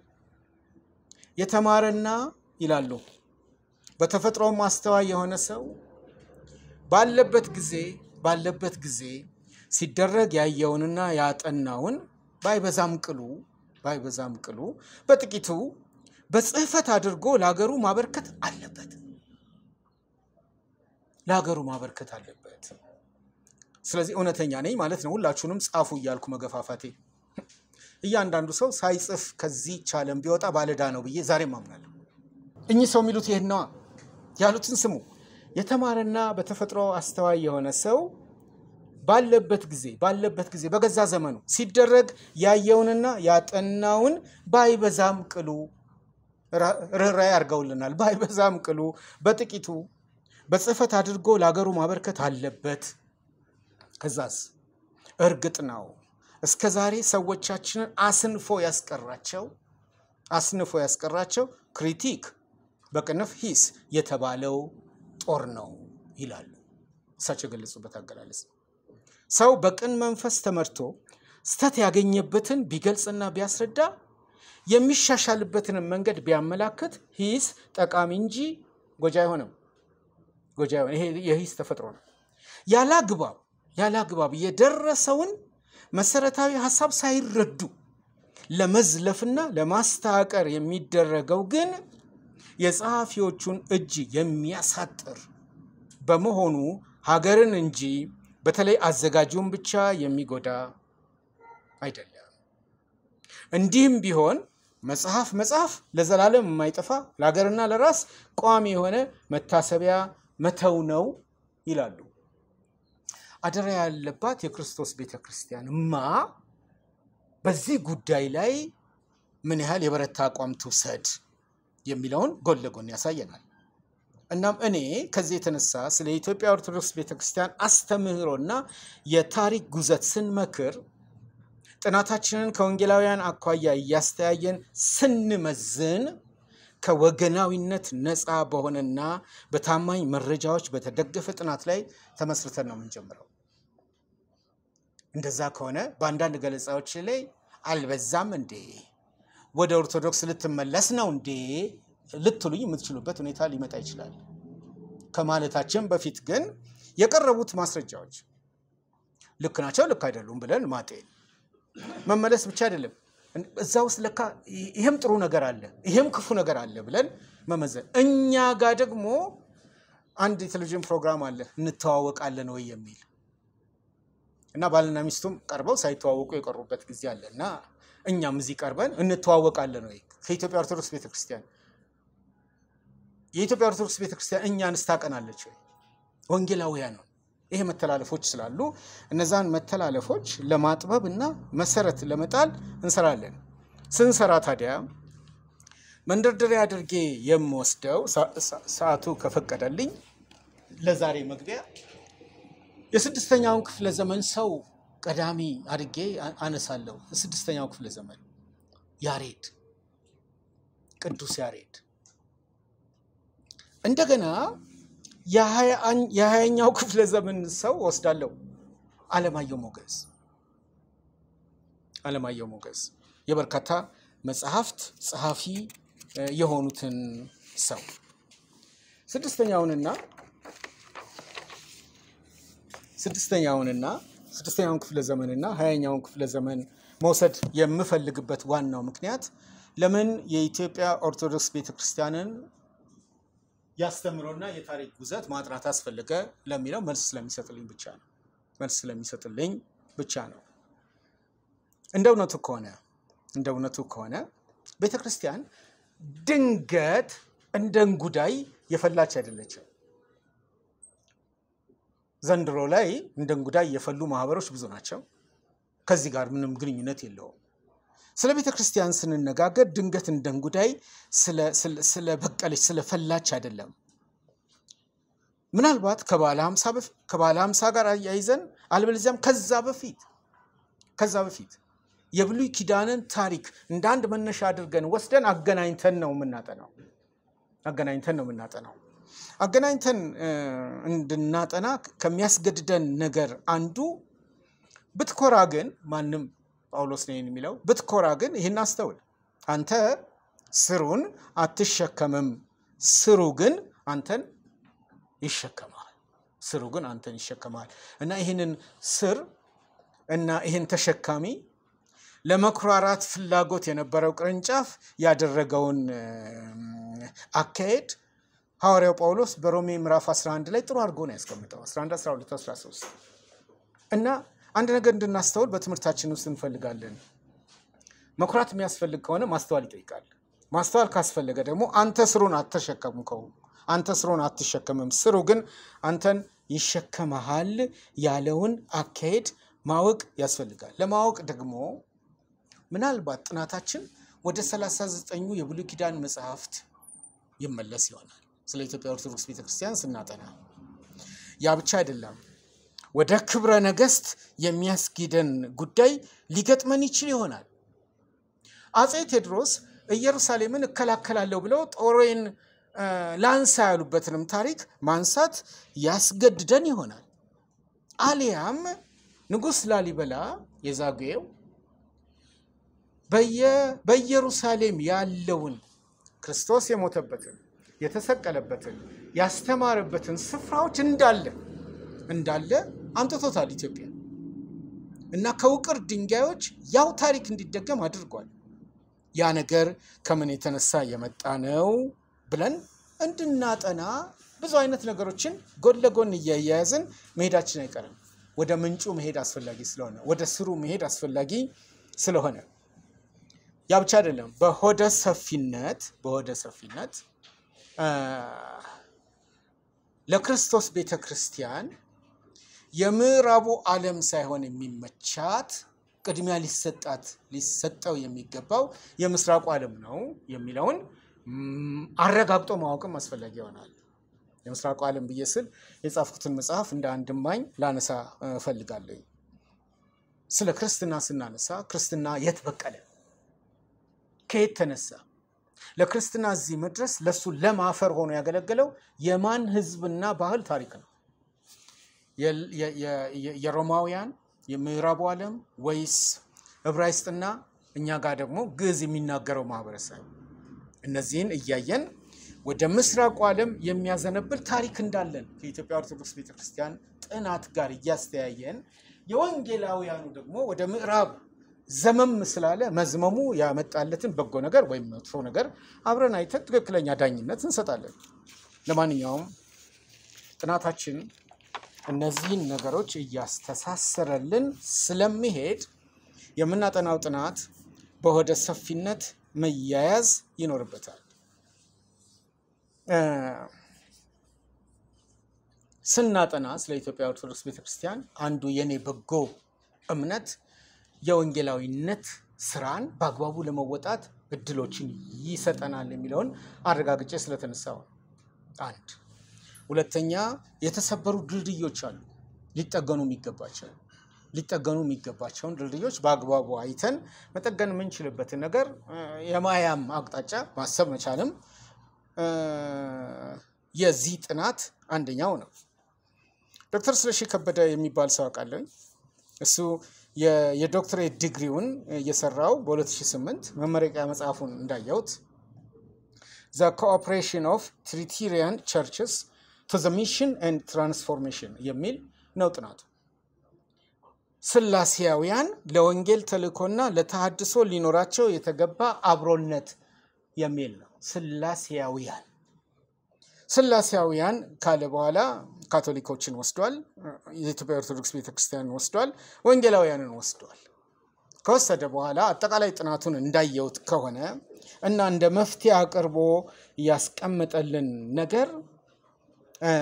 የተማረና ይላሉ በተፈጥሮም አስተዋይ የሆነ ሰው ባለበት ጊዜ ባለበት ጊዜ ሲደረግ ያየውንና ያጠናውን ባይበዛም ቅሉ ባይበዛም ቅሉ በጥቂቱ በጽሕፈት አድርጎ ለሀገሩ ማበርከት አለበት ለሀገሩ ማበርከት አለበት። ስለዚህ እውነተኛ ነኝ ማለት ነው። ሁላችሁንም ጻፉ እያልኩ መገፋፋቴ እያንዳንዱ ሰው ሳይጽፍ ከዚህ ቻለም ቢወጣ ባለዳ ነው ብዬ ዛሬም አምናለሁ። እኚህ ሰው የሚሉት ይሄን ነዋ። ያሉትን ስሙ። የተማረና በተፈጥሮ አስተዋይ የሆነ ሰው ባለበት ጊዜ ባለበት ጊዜ በገዛ ዘመኑ ሲደረግ ያየውንና ያጠናውን ባይበዛም ቅሉ ርኅራኄ አድርገውልናል። ባይበዛም ቅሉ በጥቂቱ በጽሕፈት አድርጎ ለሀገሩ ማበርከት አለበት። ከዛስ እርግጥ ነው እስከ ዛሬ ሰዎቻችንን አስንፎ ያስቀራቸው አስንፎ ያስቀራቸው ክሪቲክ በቅንፍ ሂስ የተባለው ጦር ነው ይላሉ። እሳቸው የገለጹበት አገላለጽ ነው። ሰው በቅን መንፈስ ተመርቶ ስተት ያገኘበትን ቢገልጽና ቢያስረዳ የሚሻሻልበትንም መንገድ ቢያመላክት ሂስ ጠቃሚ እንጂ ጎጂ አይሆንም። ጎጂ አይሆንም። ይሄ የሂስ ተፈጥሮ ነው። ያለ አግባብ ያለ አግባብ የደረሰውን መሰረታዊ ሀሳብ ሳይረዱ ለመዝለፍና ለማስተዋቀር የሚደረገው ግን የጸሐፊዎቹን እጅ የሚያሳጥር በመሆኑ ሀገርን እንጂ በተለይ አዘጋጁን ብቻ የሚጎዳ አይደለም። እንዲህም ቢሆን መጽሐፍ መጽሐፍ ለዘላለም የማይጠፋ ለሀገርና ለራስ ቋሚ የሆነ መታሰቢያ መተው ነው ይላሉ። አደራ ያለባት የክርስቶስ ቤተ ክርስቲያንማ በዚህ ጉዳይ ላይ ምን ያህል የበረታ አቋም ትውሰድ የሚለውን ጎን ለጎን ያሳየናል። እናም እኔ ከዚህ የተነሳ ስለ ኢትዮጵያ ኦርቶዶክስ ቤተክርስቲያን አስተምህሮና የታሪክ ጉዘት ስንመክር ጥናታችንን ከወንጌላውያን አኳያ እያስተያየን ስንመዝን ከወገናዊነት ነፃ በሆነና በታማኝ መረጃዎች በተደገፈ ጥናት ላይ ተመስርተን ነው የምንጀምረው። እንደዛ ከሆነ በአንዳንድ ገለጻዎች ላይ አልበዛም እንዴ ወደ ኦርቶዶክስ ልትመለስ ነው እንዴ ልትሉኝ የምትችሉበት ሁኔታ ሊመጣ ይችላል። ከማለታችን በፊት ግን የቀረቡት ማስረጃዎች ልክ ናቸው፣ ልክ አይደሉም ብለን ማጤን መመለስ ብቻ አይደለም። እዛ ውስጥ ለካ ይሄም ጥሩ ነገር አለ፣ ይሄም ክፉ ነገር አለ ብለን መመዘን። እኛ ጋር ደግሞ አንድ የቴሌቪዥን ፕሮግራም አለ እንተዋወቃለን ወይ የሚል እና ባልና ሚስቱም ቀርበው ሳይተዋወቁ የቀሩበት ጊዜ አለ እና እኛም እዚህ ቀርበን እንተዋወቃለን ወይ ከኢትዮጵያ ኦርቶዶክስ ቤተክርስቲያን የኢትዮጵያ ኦርቶዶክስ ቤተክርስቲያን እኛን ስታቀናለች ወይ? ወንጌላውያን ነው። ይሄ መተላለፎች ስላሉ እነዛን መተላለፎች ለማጥበብ እና መሰረት ለመጣል እንሰራለን። ስንሰራ ታዲያ መንደርደሪያ አድርጌ የምወስደው ሰዓቱ ከፈቀደልኝ ለዛሬ መግቢያ የስድስተኛውን ክፍለ ዘመን ሰው ቀዳሚ አድርጌ አነሳለሁ። የስድስተኛው ክፍለ ዘመን ያሬድ፣ ቅዱስ ያሬድ እንደገና የሀያኛው ክፍለ ዘመን ሰው ወስዳለሁ። አለማየሁ ሞገስ አለማየሁ ሞገስ የበርካታ መጽሐፍት ጸሐፊ የሆኑትን ሰው ስድስተኛውንና ስድስተኛውንና ስድስተኛውን ክፍለ ዘመንና ሀያኛውን ክፍለ ዘመን መውሰድ የምፈልግበት ዋናው ምክንያት ለምን የኢትዮጵያ ኦርቶዶክስ ቤተክርስቲያንን ያስተምሮና የታሪክ ጉዘት ማጥናት አስፈለገ ለሚለው መልስ ስለሚሰጥልኝ ብቻ ነው። መልስ ስለሚሰጥልኝ ብቻ ነው። እንደ እውነቱ ከሆነ እንደ እውነቱ ከሆነ ቤተ ክርስቲያን ድንገት እንደ እንጉዳይ የፈላች አይደለችም። ዘንድሮ ላይ እንደ እንጉዳይ የፈሉ ማህበሮች ብዙ ናቸው። ከዚህ ጋር ምንም ግንኙነት የለውም። ስለ ቤተ ክርስቲያን ስንነጋገር ድንገት እንደ እንጉዳይ ስለበቀለች ስለፈላች አይደለም። ምናልባት ከባለ ሀምሳ ጋር አያይዘን አልበለዚያም ከዛ በፊት ከዛ በፊት የብሉይ ኪዳንን ታሪክ እንደ አንድ መነሻ አድርገን ወስደን አገናኝተን ነው የምናጠናው። አገናኝተን ነው የምናጠናው። አገናኝተን እንድናጠና ከሚያስገድደን ነገር አንዱ ብትኮራ ግን ማንም ጳውሎስ ነው የሚለው ብትኮራ ግን ይህን አስተውል፣ አንተ ስሩን አትሸከምም፣ ስሩ ግን አንተን ይሸከማል። ስሩ ግን አንተን ይሸከማል እና ይህንን ስር እና ይህን ተሸካሚ ለመኩራራት ፍላጎት የነበረው ቅርንጫፍ ያደረገውን አካሄድ ሐዋርያው ጳውሎስ በሮሜ ምዕራፍ 11 ላይ ጥሩ አድርጎ ነው ያስቀምጠው። 11፣ 12፣ 13 እና አንድ ነገር እንድናስተውል በትምህርታችን ውስጥ እንፈልጋለን። መኩራት የሚያስፈልግ ከሆነ ማስተዋል ይጠይቃል። ማስተዋል ካስፈለገ ደግሞ አንተ ስሩን አትሸከምከው፣ አንተ ስሩን አትሸከምም፣ ስሩ ግን አንተን ይሸከመሃል ያለውን አካሄድ ማወቅ ያስፈልጋል። ለማወቅ ደግሞ ምናልባት ጥናታችን ወደ 39ኙ የብሉይ ኪዳን መጽሐፍት ይመለስ ይሆናል። ስለ ኢትዮጵያ ኦርቶዶክስ ቤተክርስቲያን ስናጠና ያ ብቻ አይደለም። ወደ ክብረ ነገሥት የሚያስጊደን ጉዳይ ሊገጥመን ይችል ይሆናል። አፄ ቴዎድሮስ ኢየሩሳሌምን እከላከላለሁ ብለው ጦሬን ላንሳ ያሉበትንም ታሪክ ማንሳት ያስገድደን ይሆናል። አሊያም ንጉሥ ላሊበላ የዛጉዌው በኢየሩሳሌም ያለውን ክርስቶስ የሞተበትን የተሰቀለበትን ያስተማረበትን ስፍራዎች እንዳለ እንዳለ አምጥቶታል ኢትዮጵያ እና ከውቅር ድንጋዮች ያው ታሪክ እንዲደገም አድርጓል። ያ ነገር ከምን የተነሳ የመጣ ነው ብለን እንድናጠና ብዙ አይነት ነገሮችን ጎን ለጎን እያያያዝን መሄዳችን አይቀርም። ወደ ምንጩ መሄድ አስፈላጊ ስለሆነ ወደ ስሩ መሄድ አስፈላጊ ስለሆነ ያ ብቻ አይደለም። በሆደ ሰፊነት በሆደ ሰፊነት ለክርስቶስ ቤተ ክርስቲያን የምዕራቡ ዓለም ሳይሆን የሚመቻት ቅድሚያ ሊሰጣት ሊሰጠው የሚገባው የምስራቁ ዓለም ነው የሚለውን አረጋግጦ ማወቅም አስፈላጊ ይሆናል። የምስራቁ ዓለም ብዬ ስል የጻፍኩትን መጽሐፍ እንደ አንድ እማኝ ላነሳ እፈልጋለሁ። ስለ ክርስትና ስናነሳ ክርስትና የት በቀለ? ከየት ተነሳ? ለክርስትና እዚህ መድረስ ለእሱ ለም አፈር ሆኖ ያገለገለው የማን ሕዝብና ባህል ታሪክ ነው? የሮማውያን የምዕራቡ ዓለም ወይስ ዕብራይስጥና እኛ ጋር ደግሞ ግዕዝ የሚናገረው ማህበረሰብ? እነዚህን እያየን ወደ ምስራቁ ዓለም የሚያዘነብል ታሪክ እንዳለን ከኢትዮጵያ ኦርቶዶክስ ቤተክርስቲያን ጥናት ጋር እያስተያየን የወንጌላውያኑ ደግሞ ወደ ምዕራብ ዘመም ስላለ መዝመሙ ያመጣለትን በጎ ነገር ወይም መጥፎ ነገር አብረን አይተን ትክክለኛ ዳኝነት እንሰጣለን። ለማንኛውም ጥናታችን እነዚህን ነገሮች እያስተሳሰረልን ስለሚሄድ የምናጠናው ጥናት በሆደ ሰፊነት መያያዝ ይኖርበታል። ስናጠና ስለ ኢትዮጵያ ኦርቶዶክስ ቤተክርስቲያን አንዱ የኔ በጎ እምነት የወንጌላዊነት ስራን በአግባቡ ለመወጣት እድሎችን ይሰጠናል የሚለውን አረጋግጬ ስለተነሳው አንድ ሁለተኛ የተሰበሩ ድልድዮች አሉ ሊጠገኑ የሚገባቸው ሊጠገኑ የሚገባቸውን ድልድዮች በአግባቡ አይተን መጠገን የምንችልበትን ነገር የማያም አቅጣጫ ማሰብ መቻልም የዚህ ጥናት አንደኛው ነው። ዶክተር ስለሺ ከበደ የሚባል ሰው አውቃለሁ። እሱ የ- የዶክትሬት ዲግሪውን እየሰራው በ2008 መመረቂያ መጽሐፉን እንዳየሁት ዘ ኮኦፕሬሽን ኦፍ ትሪቲሪያን ቸርችስ ቱ ዘ ሚሽን ኤንድ ትራንስፎርሜሽን የሚል ነው ጥናቱ። ስላሴያውያን ለወንጌል ተልእኮና ለተሃድሶ ሊኖራቸው የተገባ አብሮነት የሚል ነው። ስላሴያውያን ስላሴያውያን ካለ በኋላ ካቶሊኮችን ወስዷል። የኢትዮጵያ ኦርቶዶክስ ቤተክርስቲያንን ወስዷል። ወንጌላውያንን ወስዷል። ከወሰደ በኋላ አጠቃላይ ጥናቱን እንዳየሁት ከሆነ እና እንደ መፍትሄ አቅርቦ ያስቀመጠልን ነገር እ፣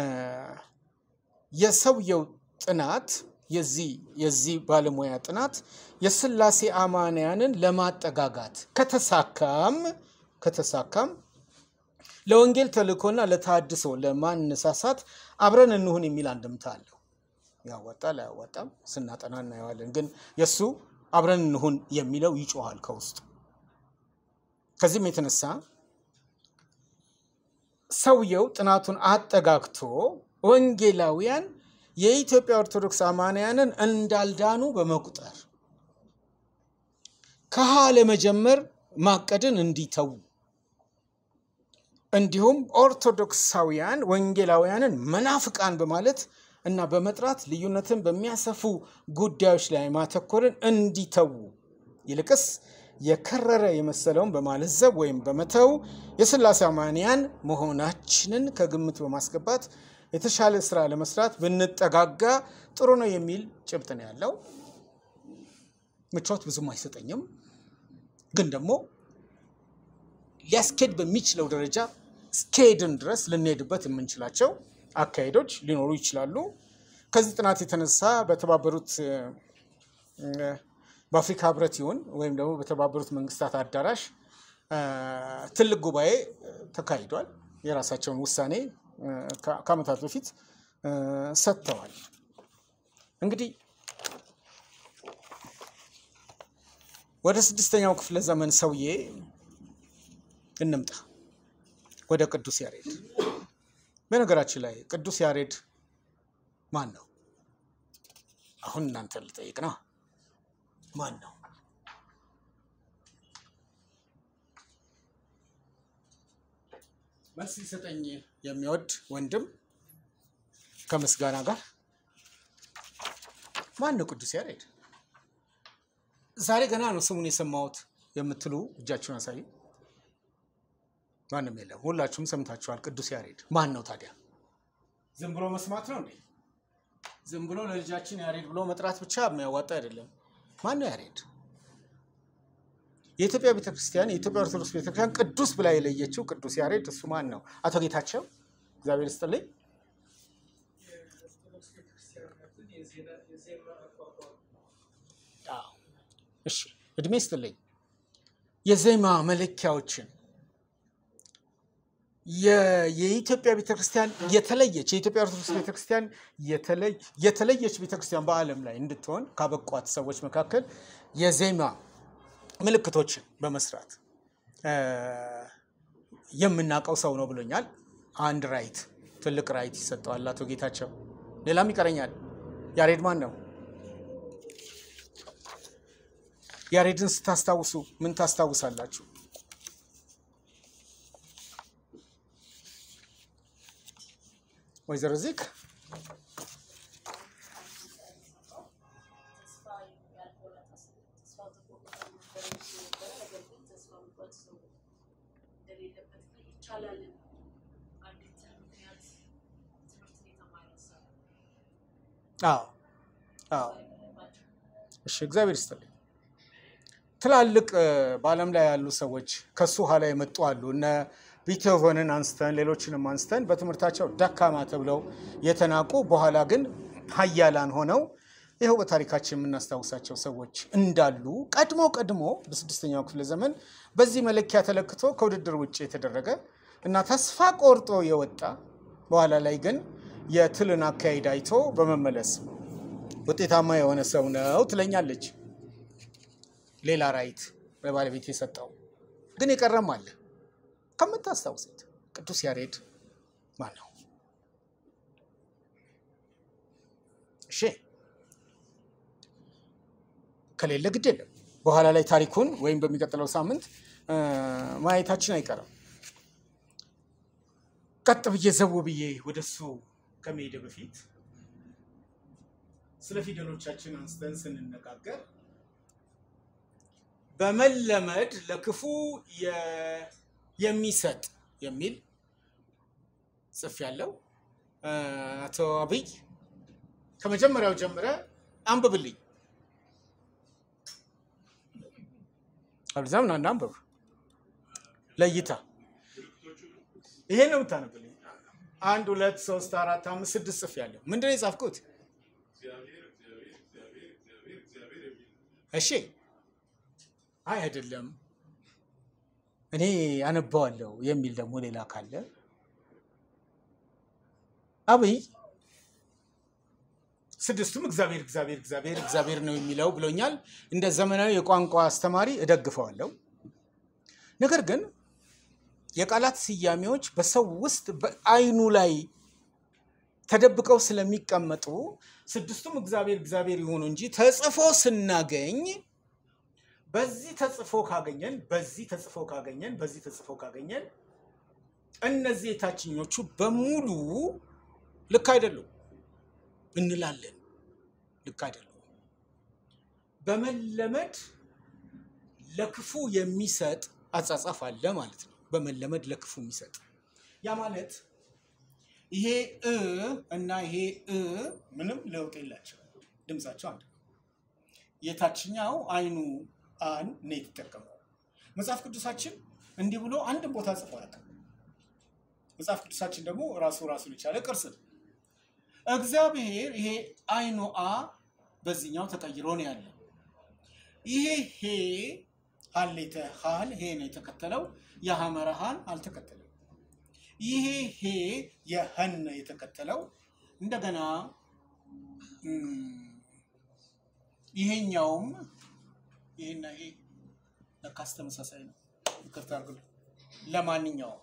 የሰውየው ጥናት የዚህ የዚህ ባለሙያ ጥናት የስላሴ አማንያንን ለማጠጋጋት ከተሳካም ከተሳካም ለወንጌል ተልእኮና ለተሃድሶ ለማነሳሳት አብረን እንሁን የሚል አንድምታ አለው። ያዋጣል አያዋጣም ስናጠና እናየዋለን። ግን የእሱ አብረን እንሁን የሚለው ይጮኋል ከውስጡ። ከዚህም የተነሳ ሰውየው ጥናቱን አጠጋግቶ ወንጌላውያን የኢትዮጵያ ኦርቶዶክስ አማንያንን እንዳልዳኑ በመቁጠር ከሀ ለመጀመር ማቀድን እንዲተዉ እንዲሁም ኦርቶዶክሳውያን ወንጌላውያንን መናፍቃን በማለት እና በመጥራት ልዩነትን በሚያሰፉ ጉዳዮች ላይ ማተኮርን እንዲተዉ ይልቅስ የከረረ የመሰለውን በማለዘብ ወይም በመተው የስላሴ አማንያን መሆናችንን ከግምት በማስገባት የተሻለ ስራ ለመስራት ብንጠጋጋ ጥሩ ነው የሚል ጭብጥ ነው ያለው። ምቾት ብዙም አይሰጠኝም፣ ግን ደግሞ ሊያስኬድ በሚችለው ደረጃ እስከሄድን ድረስ ልንሄድበት የምንችላቸው አካሄዶች ሊኖሩ ይችላሉ። ከዚህ ጥናት የተነሳ በተባበሩት እ፣ በአፍሪካ ህብረት ይሁን ወይም ደግሞ በተባበሩት መንግስታት አዳራሽ እ፣ ትልቅ ጉባኤ እ፣ ተካሂዷል። የራሳቸውን ውሳኔ እ፣ ከ- ከዓመታት በፊት እ፣ ሰጥተዋል። እንግዲህ ወደ ስድስተኛው ክፍለ ዘመን ሰውዬ እንምጣ፣ ወደ ቅዱስ ያሬድ። በነገራችን ላይ ቅዱስ ያሬድ ማን ነው? አሁን እናንተ ልጠይቅ ነው። ማን ነው? መልስ ሊሰጠኝ የሚወድ ወንድም ከምስጋና ጋር ማን ነው ቅዱስ ያሬድ? ዛሬ ገና ነው ስሙን የሰማሁት የምትሉ እጃችሁን አሳዩ። ማንም የለም። ሁላችሁም ሰምታችኋል። ቅዱስ ያሬድ ማን ነው ታዲያ? ዝም ብሎ መስማት ነው እንዴ? ዝም ብሎ ለልጃችን ያሬድ ብሎ መጥራት ብቻ የሚያዋጣ አይደለም። ማን ነው ያሬድ? የኢትዮጵያ ቤተክርስቲያን የኢትዮጵያ ኦርቶዶክስ ቤተክርስቲያን ቅዱስ ብላ የለየችው ቅዱስ ያሬድ እሱ ማን ነው? አቶ ጌታቸው እግዚአብሔር ይስጥልኝ። አዎ፣ እሺ እድሜ ይስጥልኝ። የዜማ መለኪያዎችን የ- የኢትዮጵያ ቤተክርስቲያን የተለየች የኢትዮጵያ ኦርቶዶክስ ቤተክርስቲያን የተለይ- የተለየች ቤተክርስቲያን በዓለም ላይ እንድትሆን ካበቋት ሰዎች መካከል የዜማ ምልክቶችን በመስራት እ፣ የምናውቀው ሰው ነው ብሎኛል። አንድ ራይት ትልቅ ራይት ይሰጠዋል አቶ ጌታቸው። ሌላም ይቀረኛል። ያሬድ ማን ነው? ያሬድን ስታስታውሱ ምን ታስታውሳላችሁ? ወይዘሮ ዚክ ተስፋ ያልቆረጠ ሰው ተስፋ ተቆርጦ ነበር ነበረ። ነገር ግን ተስፋ መቁረጥ ሰው እንደሌለበት እና ይቻላልን አንዲት ምክንያት ትምህርትን የተማረ ሰው አዎ አዎ ባቸው እሺ እግዚአብሔር ይስጥልኝ። ትላልቅ እ፣ በዓለም ላይ ያሉ ሰዎች ከሱ ኋላ የመጡ አሉ። እነ ቢቶቨንን አንስተን ሌሎችንም አንስተን በትምህርታቸው ደካማ ተብለው የተናቁ በኋላ ግን ሀያላን ሆነው ይኸው በታሪካችን የምናስታውሳቸው ሰዎች እንዳሉ ቀድሞ ቀድሞ በስድስተኛው ክፍለ ዘመን በዚህ መለኪያ ተለክቶ ከውድድር ውጭ የተደረገ እና ተስፋ ቆርጦ የወጣ በኋላ ላይ ግን የትልን አካሄድ አይቶ በመመለስ ውጤታማ የሆነ ሰው ነው ትለኛለች። ሌላ ራይት ለባለቤት የሰጠው ግን የቀረም አለ ከምታስታውሱት ቅዱስ ያሬድ ማን ነው? እሺ ከሌለ ግድ የለም። በኋላ ላይ ታሪኩን ወይም በሚቀጥለው ሳምንት እ፣ ማየታችን አይቀርም። ቀጥ ብዬ ዘው ብዬ ወደሱ ከመሄደ በፊት ስለ ፊደሎቻችን አንስተን ስንነጋገር በመለመድ ለክፉ የ- የሚሰጥ የሚል ጽፍ ያለው አቶ አብይ ከመጀመሪያው ጀምረ አንብብልኝ። አብዛም ናና አንብብ ለእይታ ይሄን ነው የምታነብልኝ። አንድ ሁለት ሶስት አራት አምስት ስድስት ጽፍ ያለው ምንድን ነው የጻፍኩት? እሺ አይ አይደለም እኔ አነባዋለሁ የሚል ደግሞ ሌላ ካለ አብይ ስድስቱም እግዚአብሔር እግዚአብሔር እግዚአብሔር እግዚአብሔር ነው የሚለው ብሎኛል። እንደ ዘመናዊ የቋንቋ አስተማሪ እደግፈዋለሁ። ነገር ግን የቃላት ስያሜዎች በሰው ውስጥ በአይኑ ላይ ተደብቀው ስለሚቀመጡ ስድስቱም እግዚአብሔር እግዚአብሔር ይሆኑ እንጂ ተጽፎ ስናገኝ በዚህ ተጽፎ ካገኘን በዚህ ተጽፎ ካገኘን በዚህ ተጽፎ ካገኘን እነዚህ የታችኞቹ በሙሉ ልክ አይደሉም እንላለን። ልክ አይደሉም። በመለመድ ለክፉ የሚሰጥ አጻጻፍ አለ ማለት ነው። በመለመድ ለክፉ የሚሰጥ ያ ማለት ይሄ እ እና ይሄ እ ምንም ለውጥ የላቸው፣ ድምፃቸው አንድ ነው። የታችኛው አይኑ አን ነው የተጠቀመው። መጽሐፍ ቅዱሳችን እንዲህ ብሎ አንድም ቦታ ጽፎ አያውቅም። መጽሐፍ ቅዱሳችን ደግሞ ራሱ ራሱን የቻለ ቅርስ ነው። እግዚአብሔር ይሄ አይኑ አ በዚህኛው ተቀይሮ ነው ያለው። ይሄ ሄ ሀሌተ ሀል ሄ ነው የተከተለው። የሐመረ ሀን አልተከተለም። ይሄ ሄ የሀን ነው የተከተለው። እንደገና እም፣ ይሄኛውም ይሄና ይሄ ለካስ ተመሳሳይ ነው። ይቅርታ አድርጉልኝ። ለማንኛውም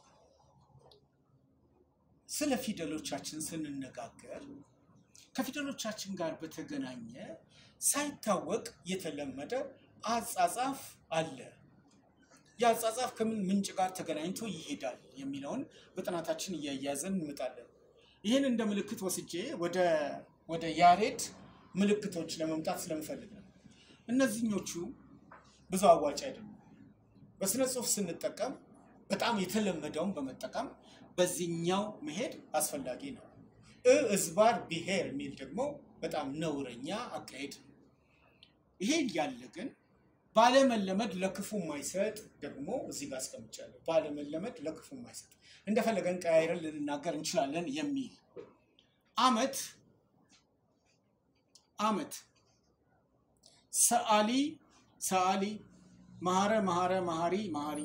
ስለ ፊደሎቻችን ስንነጋገር ከፊደሎቻችን ጋር በተገናኘ ሳይታወቅ የተለመደ አጻጻፍ አለ። የአጻጻፍ ከምን ምንጭ ጋር ተገናኝቶ ይሄዳል የሚለውን በጥናታችን እያያዘን እንመጣለን። ይህን እንደ ምልክት ወስጄ ወደ ወደ ያሬድ ምልክቶች ለመምጣት ስለምፈልግ ነው። እነዚህኞቹ ብዙ አዋጭ አይደሉም። በስነ ጽሁፍ ስንጠቀም በጣም የተለመደውን በመጠቀም በዚህኛው መሄድ አስፈላጊ ነው። እ እዝባር ብሔር የሚል ደግሞ በጣም ነውረኛ አካሄድ ነው። ይሄ እያለ ግን ባለመለመድ ለክፉ የማይሰጥ ደግሞ እዚህ ጋር አስቀምጫለሁ። ባለመለመድ ለክፉ የማይሰጥ እንደፈለገን ቀያይረን ልንናገር እንችላለን የሚል አመት አመት ሰአሊ ሰአሊ መሐረ መሐረ መሐሪ መሐሪ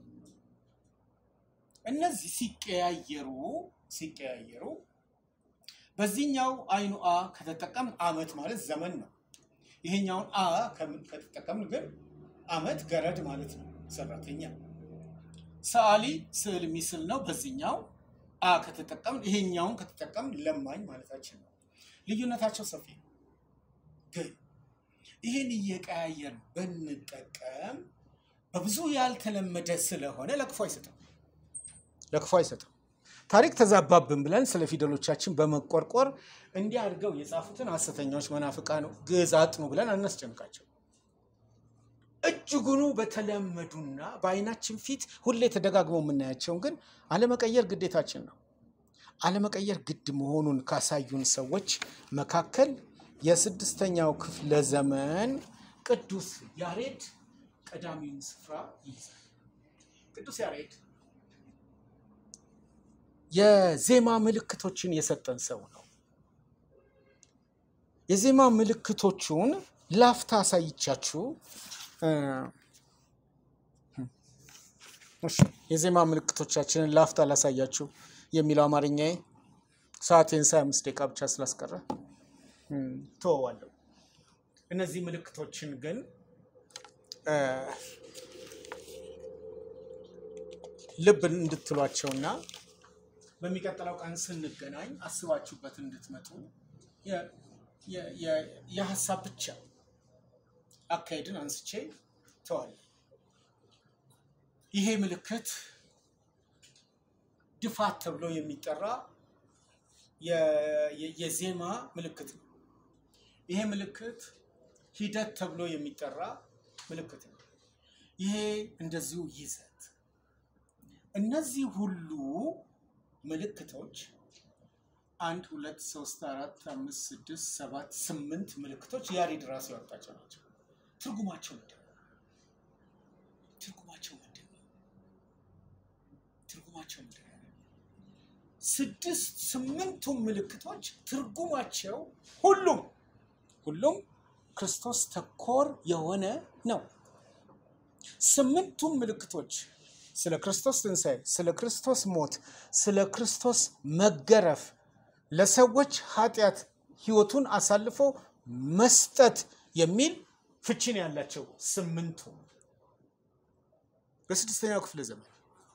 እነዚህ ሲቀያየሩ ሲቀያየሩ በዚህኛው አይኑ አ ከተጠቀም አመት ማለት ዘመን ነው። ይሄኛውን አ ከም- ከተጠቀምን ግን አመት ገረድ ማለት ነው፣ ሰራተኛ። ሰአሊ ስዕል የሚስል ነው። በዚህኛው አ ከተጠቀምን ይሄኛውን ከተጠቀምን ለማኝ ማለታችን ነው። ልዩነታቸው ሰፊ ነው። ግን ይህን እየቀያየርን ብንጠቀም በብዙ ያልተለመደ ስለሆነ ለክፉ አይሰጥም ለክፉ አይሰጥም። ታሪክ ተዛባብን ብለን ስለ ፊደሎቻችን በመቆርቆር እንዲህ አድርገው የጻፉትን ሐሰተኛዎች መናፍቃን ግዕዝ አጥኑ ብለን አናስጨንቃቸው። እጅጉኑ በተለመዱና በአይናችን ፊት ሁሌ ተደጋግመው የምናያቸውን ግን አለመቀየር ግዴታችን ነው። አለመቀየር ግድ መሆኑን ካሳዩን ሰዎች መካከል የስድስተኛው ክፍለ ዘመን ቅዱስ ያሬድ ቀዳሚውን ስፍራ ይይዛል። ቅዱስ ያሬድ የዜማ ምልክቶችን የሰጠን ሰው ነው። የዜማ ምልክቶቹን ላፍታ አሳይቻችሁ እ፣ እሺ፣ የዜማ ምልክቶቻችንን ላፍታ ላሳያችሁ የሚለው አማርኛዬ ሰዓቴን ሳይ አምስት ደቂቃ ብቻ ስላስቀረ እም፣ ተወዋለሁ። እነዚህ ምልክቶችን ግን እ፣ ልብ እንድትሏቸውና በሚቀጥለው ቀን ስንገናኝ አስባችሁበት እንድትመጡ የ- የ- የ- የሀሳብ ብቻ አካሄድን አንስቼ ተዋል። ይሄ ምልክት ድፋት ተብሎ የሚጠራ የ- የ- የዜማ ምልክት ነው። ይሄ ምልክት ሂደት ተብሎ የሚጠራ ምልክት ነው። ይሄ እንደዚሁ ይዘት። እነዚህ ሁሉ ምልክቶች አንድ ሁለት ሶስት አራት አምስት ስድስት ሰባት ስምንት ምልክቶች ያሬድ ራሱ ያወጣቸው ናቸው። ትርጉማቸው ምንድን ነው? ትርጉማቸው ምንድን ነው? ትርጉማቸው ምንድን ነው? ስድስት ስምንቱም ምልክቶች ትርጉማቸው ሁሉም ሁሉም ክርስቶስ ተኮር የሆነ ነው። ስምንቱም ምልክቶች ስለ ክርስቶስ ትንሣኤ፣ ስለ ክርስቶስ ሞት፣ ስለ ክርስቶስ መገረፍ፣ ለሰዎች ኃጢአት ሕይወቱን አሳልፎ መስጠት የሚል ፍቺን ያላቸው ስምንቱ በስድስተኛው ክፍለ ዘመን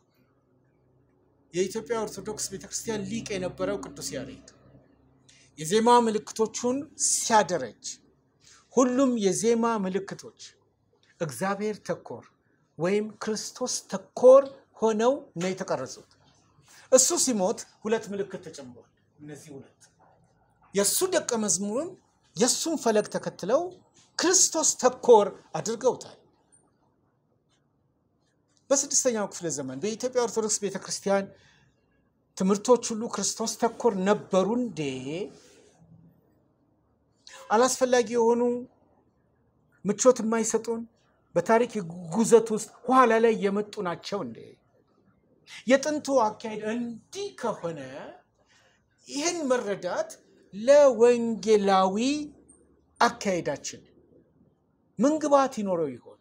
የኢትዮጵያ ኦርቶዶክስ ቤተክርስቲያን ሊቅ የነበረው ቅዱስ ያሬድ የዜማ ምልክቶቹን ሲያደረጅ ሁሉም የዜማ ምልክቶች እግዚአብሔር ተኮር ወይም ክርስቶስ ተኮር ሆነው ነው የተቀረጹት። እሱ ሲሞት ሁለት ምልክት ተጨምሯል። እነዚህ ሁለት የእሱ ደቀ መዝሙርም የእሱን ፈለግ ተከትለው ክርስቶስ ተኮር አድርገውታል። በስድስተኛው ክፍለ ዘመን በኢትዮጵያ ኦርቶዶክስ ቤተ ክርስቲያን ትምህርቶች ሁሉ ክርስቶስ ተኮር ነበሩ እንዴ? አላስፈላጊ የሆኑ ምቾት የማይሰጡን በታሪክ ጉዘት ውስጥ ኋላ ላይ የመጡ ናቸው እንዴ? የጥንቱ አካሄድ እንዲህ ከሆነ ይህን መረዳት ለወንጌላዊ አካሄዳችን ምን ግብዓት ይኖረው ይሆን?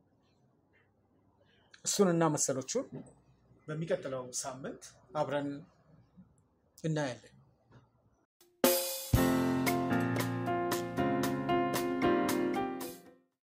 እሱንና መሰሎቹን በሚቀጥለው ሳምንት አብረን እናያለን።